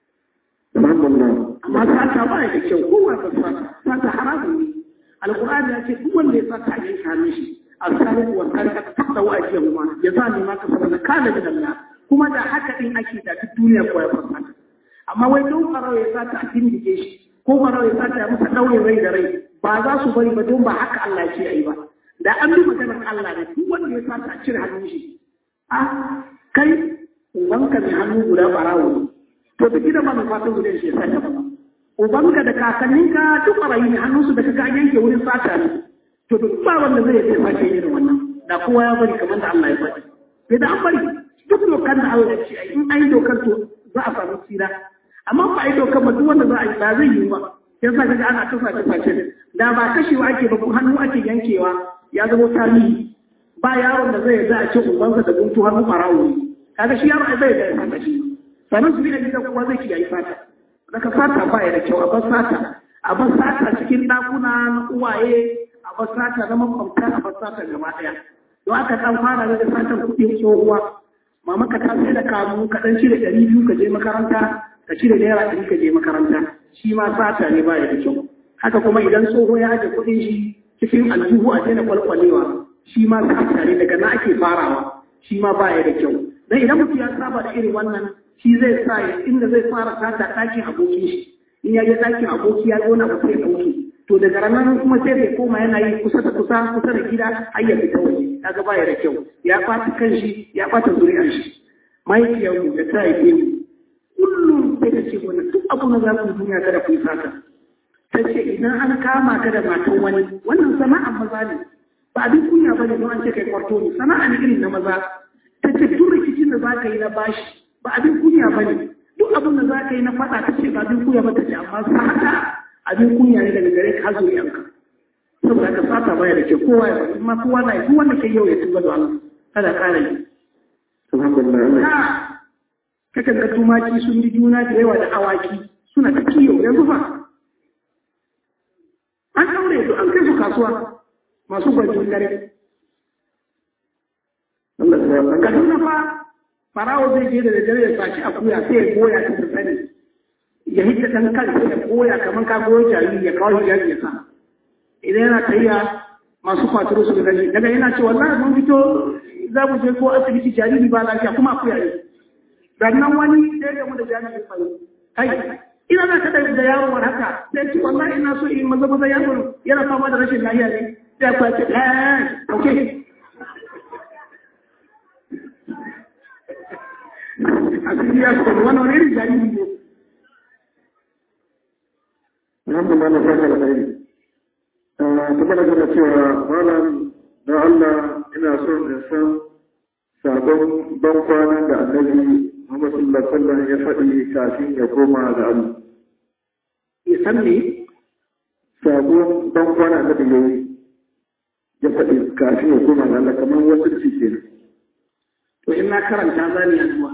S1: amma sata ba da kyau kowa ba sata sata haramun ne alqur'ani ya ce duk wanda ya sata a yanka mishi asaliku wa sarika ta tabda wa ajiya ma ya za ne ma ka saboda kana da Allah kuma da haka din ake da duk duniya ko ya fasata amma wai don farau ya sata a dindike shi ko farau ya sata masa daure rai da rai ba za su bari ba don ba haka Allah ce ayi ba da an bi maganar Allah ne duk wanda ya sata a cire hannun shi a kai ubanka mai hannu guda barawo ne to da gidan ma mai fatan guda shi ya sata ba ubanka da kakanninka duk barayi ne hannunsu da kaga yanke wurin sata ne to duk ba wanda zai yi sake irin wannan da kowa ya bari kamar da Allah ya faɗi sai da an bari duk dokar da Allah ya ce ai in ai dokar to za a samu tsira amma ba ai dokar ba duk wanda za a yi ba zai yi ba yasa kaga ana tufa tufa ce da ba kashewa ake ba hannu ake yankewa ya zama tarihi ba yaron da zai yarda a ce ubansa da guntu hannu ɓarawo ne kaga shi yaro zai da ya sata shi sannan su bi da gidan kuma zai kiyaye fata daga fata ba ya da kyau a bar sata a bar sata cikin ɗakuna na uwaye a bar sata na makwabta a bar sata gaba ɗaya don aka ɗan fara da satar kuɗin tsohuwa mama ka ta sai da kamu ka ɗan cire ɗari biyu ka je makaranta ka cire naira ɗari ka je makaranta shi ma sata ne ba ya da kyau haka kuma idan tsoho ya aje kuɗin shi cikin aljihu a daina kwalkwalewa shi ma sata ne daga na ake farawa shi ma ba ya da kyau dan idan mutum ya saba da irin wannan shi zai sa inda zai fara sata ɗakin abokin shi in ya je ɗakin aboki ya zauna ba sai ɗauki to daga ranar kuma sai zai koma yana yi kusa da kusa kusa da gida har ya fita waje kaga baya da kyau ya ɓata kan shi ya ɓata zuriyar shi mahaifiyar mu da ta haife mu kullum sai ta ce wani duk abu na za ku duniya kada ku yi sata ta ce idan an kama ka da matan wani wannan sana'ar maza ne ba abin kunya ba ne don an ce kai kwarto ne sana'a ne irin na maza ta ce duk rikicin da za ka yi na bashi ba abin kunya ba ne duk abin da za ka yi na faɗa ta ce ba abin kunya ba ta ce amma sata abin kunya ne daga gare ka har zuriyanka saboda ka sata baya da ke kowa ya bari amma kowa na yi duk wanda ke yau ya tuba da Allah kada ƙara yi
S3: alhamdulillah
S1: kakan ga tumaki sun bi juna da yawa da awaki suna ta kiyo yanzu fa an ɗaure su an kai su kasuwa masu gwajin dare
S3: Allah ya san
S1: kaduna fa farawo zai je da dare ya saci akuya sai ya goya ta sani ya hita dan kansa ya goya kamar ka goyo jariri ya kawo hijabi ya sa idan yana tayya masu kwatiro su gani daga yana ce wallahi mun fito za mu je ko asibiti jariri ba lafiya kuma akuya ne sannan wani sai ga mu da jami'in fayo kai ina za ka da yaro war haka sai ce wallahi ina so in maza maza yaro yana fama da rashin lafiya ne sai ku ce eh okay asiri ya so wannan wani irin jariri ne
S3: alhamdulillah na fata alkhairi kuma da gana cewa malam da Allah ina son in san sabon ban kwanan da annabi Muhammad sallallahu alaihi wasallam ya faɗi kafin ya koma ga Allah
S1: ya san me
S3: sabon ban kwanan da ya yi ya faɗi kafin ya koma ga Allah kamar wasu ci kenan
S1: to in na karanta za ni addu'a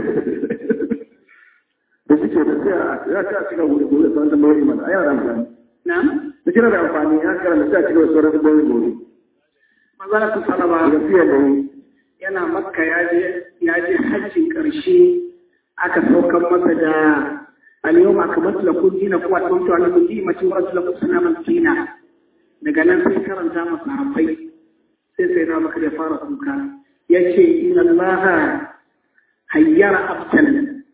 S3: da suke da sai a ya ta cika wuri gobe sauran tambayoyi mana ai yana da amfani
S1: na'am
S3: da kira da amfani ya karanta sai a cika sauran tambayoyi gobe
S1: manzala su salama
S3: da fiye da yi
S1: yana makka ya je ya je hajjin karshe aka saukar masa da al-yawm akmaltu lakum dinakum wa atmamtu alaykum ni'mati wa raditu lakum salaman dina daga nan sai karanta masa sahabbai sai sai na maka da fara kuka yace inna allaha hayyara abdan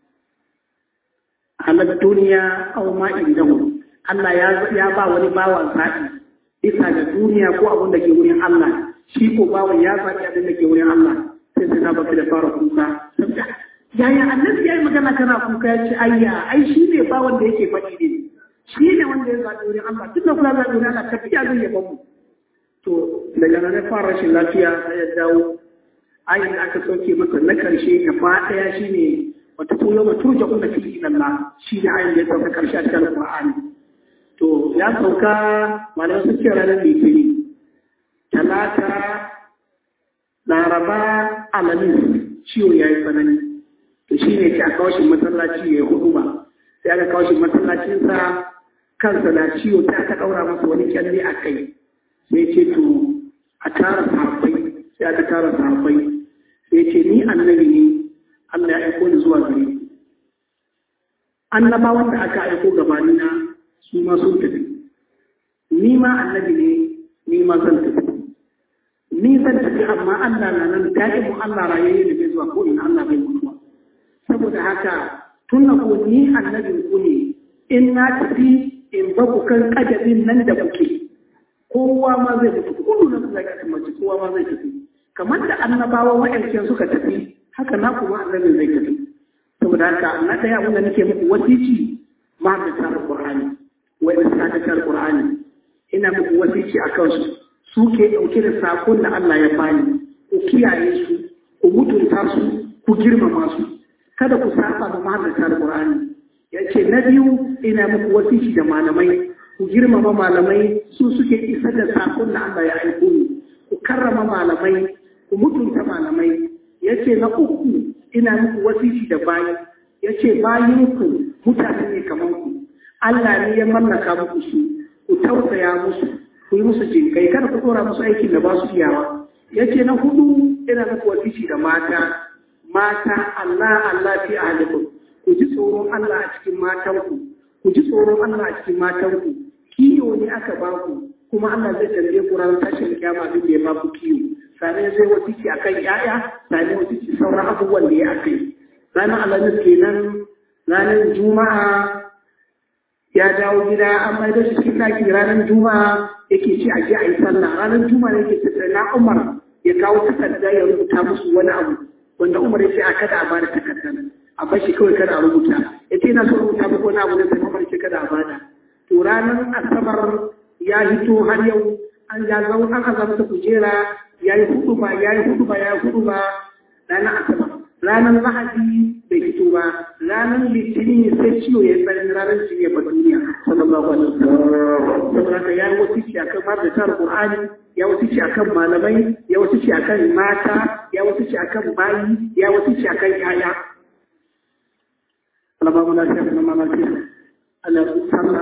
S1: ala duniya aw ma indahu Allah ya ya ba wani bawan zaɓi bisa ga duniya ko abin da ke wurin Allah shi ko bawan ya zaɓi abin da ke wurin Allah sai sai na baka da fara kuka yaya annabi ya yi magana kana kuka ya ce ayya ai shi ne bawan da yake faɗi ne shi ne wanda ya zaɓi wurin Allah duk da kula zaɓi wurin Allah tafiya zai yaba mu to daga nan ya fara rashin lafiya sai ya dawo ayin da aka sauke masa na karshe gaba ɗaya shi ne wata koyo ma turja kuna fi ilallah shi ne ayin da ya sauka karshe a cikin Qur'ani to ya sauka malamai sun ce ranar litinin talata laraba alamis ciwo ya yi tsanani to shi ne ce a kawashin masallaci ya yi hudu ba sai aka kawashin masallacinsa kansa na ciwo sai aka ɗaura masa wani kyalle a kai sai ce to a tara sahabbai sai aka tara sahabbai sai ce ni annabi ne Allah ya aiko ni zuwa gare ku annabawan da aka aiko gabanina su ma sun tafi ni ma annabi ne ni ma zan tafi ni zan tafi amma Allah na nan da'imu Allah rayayye da bai zuwa ko ina Allah bai mutuwa saboda haka tun na ko ni annabin ku ne in na tafi in ba ku kan kadabin nan da kuke kowa ma zai tafi kullu na kula ga mace kowa ma zai tafi kamar da annabawa wa'ancan suka tafi haka na kuma annabin zai tafi saboda haka na ɗaya abin da nake muku wasici ma da tsara Qur'ani wa da tsara Qur'ani ina muku wasici akan su su ke ɗauke da sakon da Allah ya bani ku kiyaye su ku mutunta su ku girmama su kada ku saba da mahaddata Qur'ani yace na biyu ina muku wasici da malamai ku girmama malamai su suke isar da sakon da Allah ya aiko ni ku karrama malamai ku mutunta malamai yace na uku ina muku wasici da bayi yace bayin ku mutane ne kamar ku Allah ne ya mallaka muku su ku tausaya musu ku yi musu jinkai kada ku dora musu aikin da ba su iyawa yace na hudu ina muku wasici da mata mata Allah Allah fi ahlikum ku ji tsoron Allah a cikin matanku ku ji tsoron Allah a cikin matanku kiyo ne aka ba ku kuma Allah zai tambaye ku ranar tashin kiyama abin da ya ba ku kiyo sane zai wasiki akan yaya sane wasiki sauran abubuwan da ya akai ranar alhamis kenan ranar juma'a ya dawo gida an mai da shi cikin ɗaki ranar juma'a yake ce a je a yi sallah ranar juma'a yake tattara na umar ya kawo takarda ya rubuta musu wani abu wanda umar ya ce a kada a bada takardar a bar shi kawai kada a rubuta ya ce na so rubuta muku wani abu na sai umar ce kada a bada to ranar asabar ya hito har yau an ya zau an azamta kujera ya yi hudu ba ya yi hudu ba ya yi hudu ba ranar asabar ranar lahadi bai fito ba ranar litinin sai ciwo ya tsarin ranar shi ya ba duniya sallallahu alaihi wasallam saboda haka ya yi wasiki akan mabdatar qur'ani ya wasiki akan malamai ya wasiki akan mata ya wasiki akan bayi ya wasiki akan yaya Allah ba mu lafiya da mama lafiya Allah ya sallah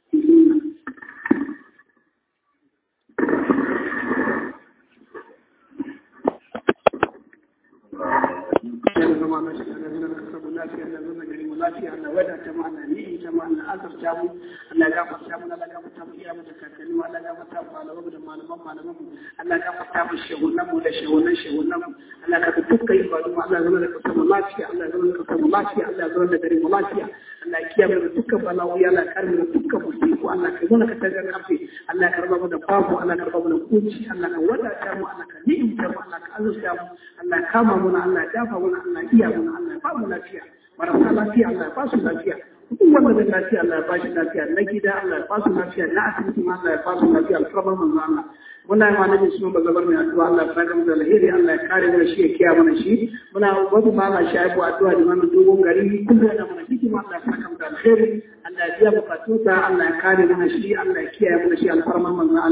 S1: zama na shi da zama ka samu lafiya da zama gari mu lafiya Allah wadata mu Allah ni ta mu Allah azurta mu Allah ya gafarta mu Allah ya gafarta mu iyamu da kakanni mu Allah ya gafarta mu malamu da malaman malaman mu Allah ya gafarta mu shehunan mu da shehunan shehunan mu Allah ka ga dukkan ibadu mu Allah ya zama da kasar mu lafiya Allah ya zama da kasar mu lafiya Allah ya zama da gari mu lafiya Allah ya kiyaye mu dukkan bala'o'i Allah ya kare mu dukkan musibu Allah ka zama ka tagar kafe Allah ya karba mu da babu Allah ya karba mu da kunci Allah ka wadata mu Allah ka ni'imta mu Allah ka azurta mu Allah ya kama mu Allah ya dafa mu Allah ya iya mu Allah ya ba mu lafiya marasa lafiya Allah ya ba su lafiya duk wanda da lafiya Allah ya ba shi lafiya na gida Allah ya ba su lafiya na asibiti ma Allah ya ba su lafiya alfarman manzo Allah muna yi malamin su ba zabar mai addu'a Allah ya fara mu da alheri Allah ya kare mu shi ya kiyaye mana shi muna wasu ba ma shi aibu addu'a da mana dogon gari kullum yana mana hikima Allah ya saka mu da alheri Allah ya biya bukatunsa Allah ya kare mana shi Allah ya kiyaye mana shi alfarman manzo Allah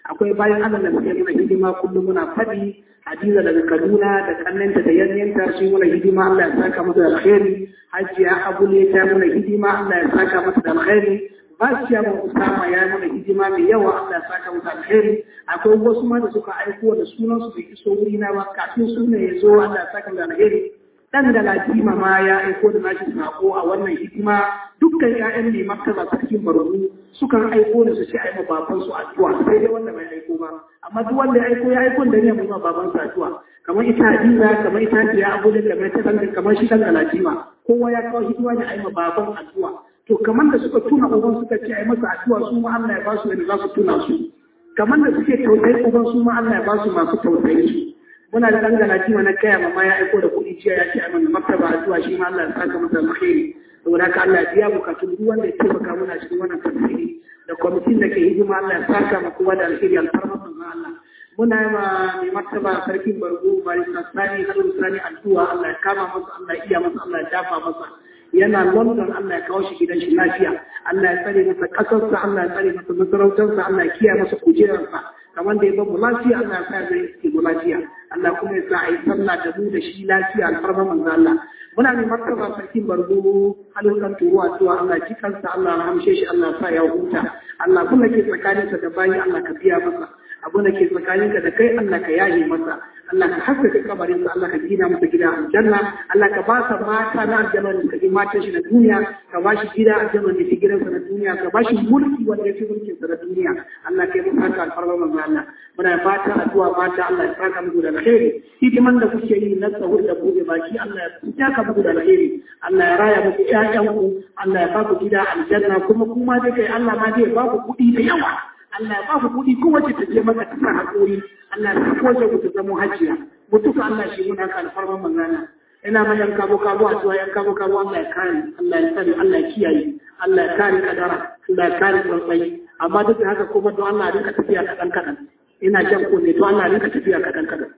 S1: akwai bayan Allah da suke muna hidima kullum muna faɗi Hadiza daga Kaduna da kannanta da yanyanta su muna hidima Allah ya saka masa da alkhairi Hajiya Abule ta muna hidima Allah ya saka masa da alkhairi Basiya mu Usama ya muna hidima mai yawa Allah ya saka masa alkhairi akwai wasu ma da suka aiko da sunan su bai iso wuri na ba kafin sunan ya zo Allah ya saka da alkhairi dan da Latima ma ya aiko da nashi sako a wannan hidima dukkan ƴaƴan ne martaba sarkin barbu sukan aiko da su ce ai ma baban su addu'a sai dai wanda bai aiko ba amma duk wanda ya aiko ya aiko da ne ma baban su addu'a kamar ita Hadiza kamar ita ya Abu da kamar ta dan kamar shi dan Latima kowa ya kawo hidima ne ai ma baban addu'a to kamar da suka tuna uban suka ce ai masa addu'a su ma Allah ya ba su yadda za su tuna su kamar da suke tausayi uban su ma Allah ya ba su masu tausayi su muna da ɗan galati na kaya mama ya aiko da kuɗi jiya ya ce a mana martaba addu'a shi ma Allah ya saka masa alkhairi saboda haka Allah ya biya bukatun duk wanda ya taimaka muna cikin wannan tafsiri da kwamitin da ke hidima Allah ya saka ma kowa da alheri alfarma manzo Allah muna yi ma mai martaba sarkin bargo bari sani hadu sani addu'a Allah ya kama masa Allah ya iya masa Allah ya dafa masa yana London Allah ya kawo shi gidan shi lafiya Allah ya tsare masa kasarsa Allah ya tsare masa masarautarsa Allah ya kiyaye masa kujerarsa kamar da ya bamu lafiya Allah ya sa zai yi lafiya Allah kuma ya sa a yi sallah da mu da shi lafiya alfarma manzo Allah muna ne martaba sarkin bargo halin kan turuwa cewa Allah ki kansa Allah ya hamshe shi Allah ya sa ya huta Allah kuma ke tsakaninsa da bayi Allah ka biya masa abu da ke tsakaninka da kai Allah ka yaye masa Allah ka haskaka kabarinsa Allah ka gina masa gida aljanna Allah ka ba sa mata na aljanna da kaji matan shi na duniya ka ba shi gida aljanna da ke gidansa na duniya ka ba shi mulki wanda ya fi mulkin sa na duniya Allah ka yi masa haka alfarma manzo Allah muna fata addu'a mata Allah ya saka muku da alheri hidiman da kuke yi na sahur da buɗe baki Allah ya saka muku da alheri Allah ya raya muku ƴaƴanku Allah ya ba ku gida aljanna kuma kuma dai kai Allah ma zai ba ku kuɗi da yawa Allah ya ba ku kuɗi kowace ta je maka ta sa haƙuri Allah ya kowace ku ta zama hajiya mutuka Allah shi muna ka alfarman magana ina ma yan kabo kabo a zuwa yan kabo kabo Allah ya kare Allah ya tsare Allah ya kiyaye Allah ya kare kadara Allah ya kare tsantsai amma duk da haka kuma don Allah ya rinka tafiya kaɗan kaɗan ina jan ko ne to Allah ya rinka tafiya kaɗan kaɗan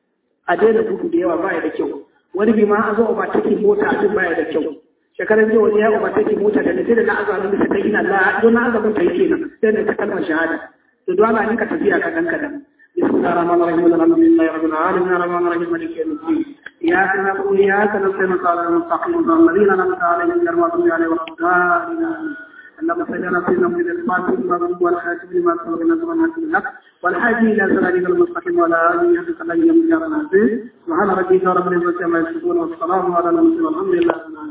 S1: a daina gudu da yawa baya da kyau wani bi ma an zo ba take mota a baya da kyau shekaran jiya wani ya ba take mota da sai da na azamin da ta ina la don na azamin ta yake nan sai da ta kalmar shahada to don Allah ne ka tafiya kaɗan kaɗan بسم الله الرحمن الرحيم الحمد لله رب العالمين الرحمن الرحيم مالك يوم الدين اياك نعبد واياك نستعين صراط المستقيم صراط الذين انعمت عليهم غير المغضوب عليهم ولا الضالين اللهم صل على سيدنا محمد الفاتح المغلوب والخاتم لما سبق نزل الحق بالحق والحادي الى صراطك المستقيم وعلى اله حق قدره يوم الدين سبحان ربك رب العزه عما يصفون والسلام على المرسلين والحمد لله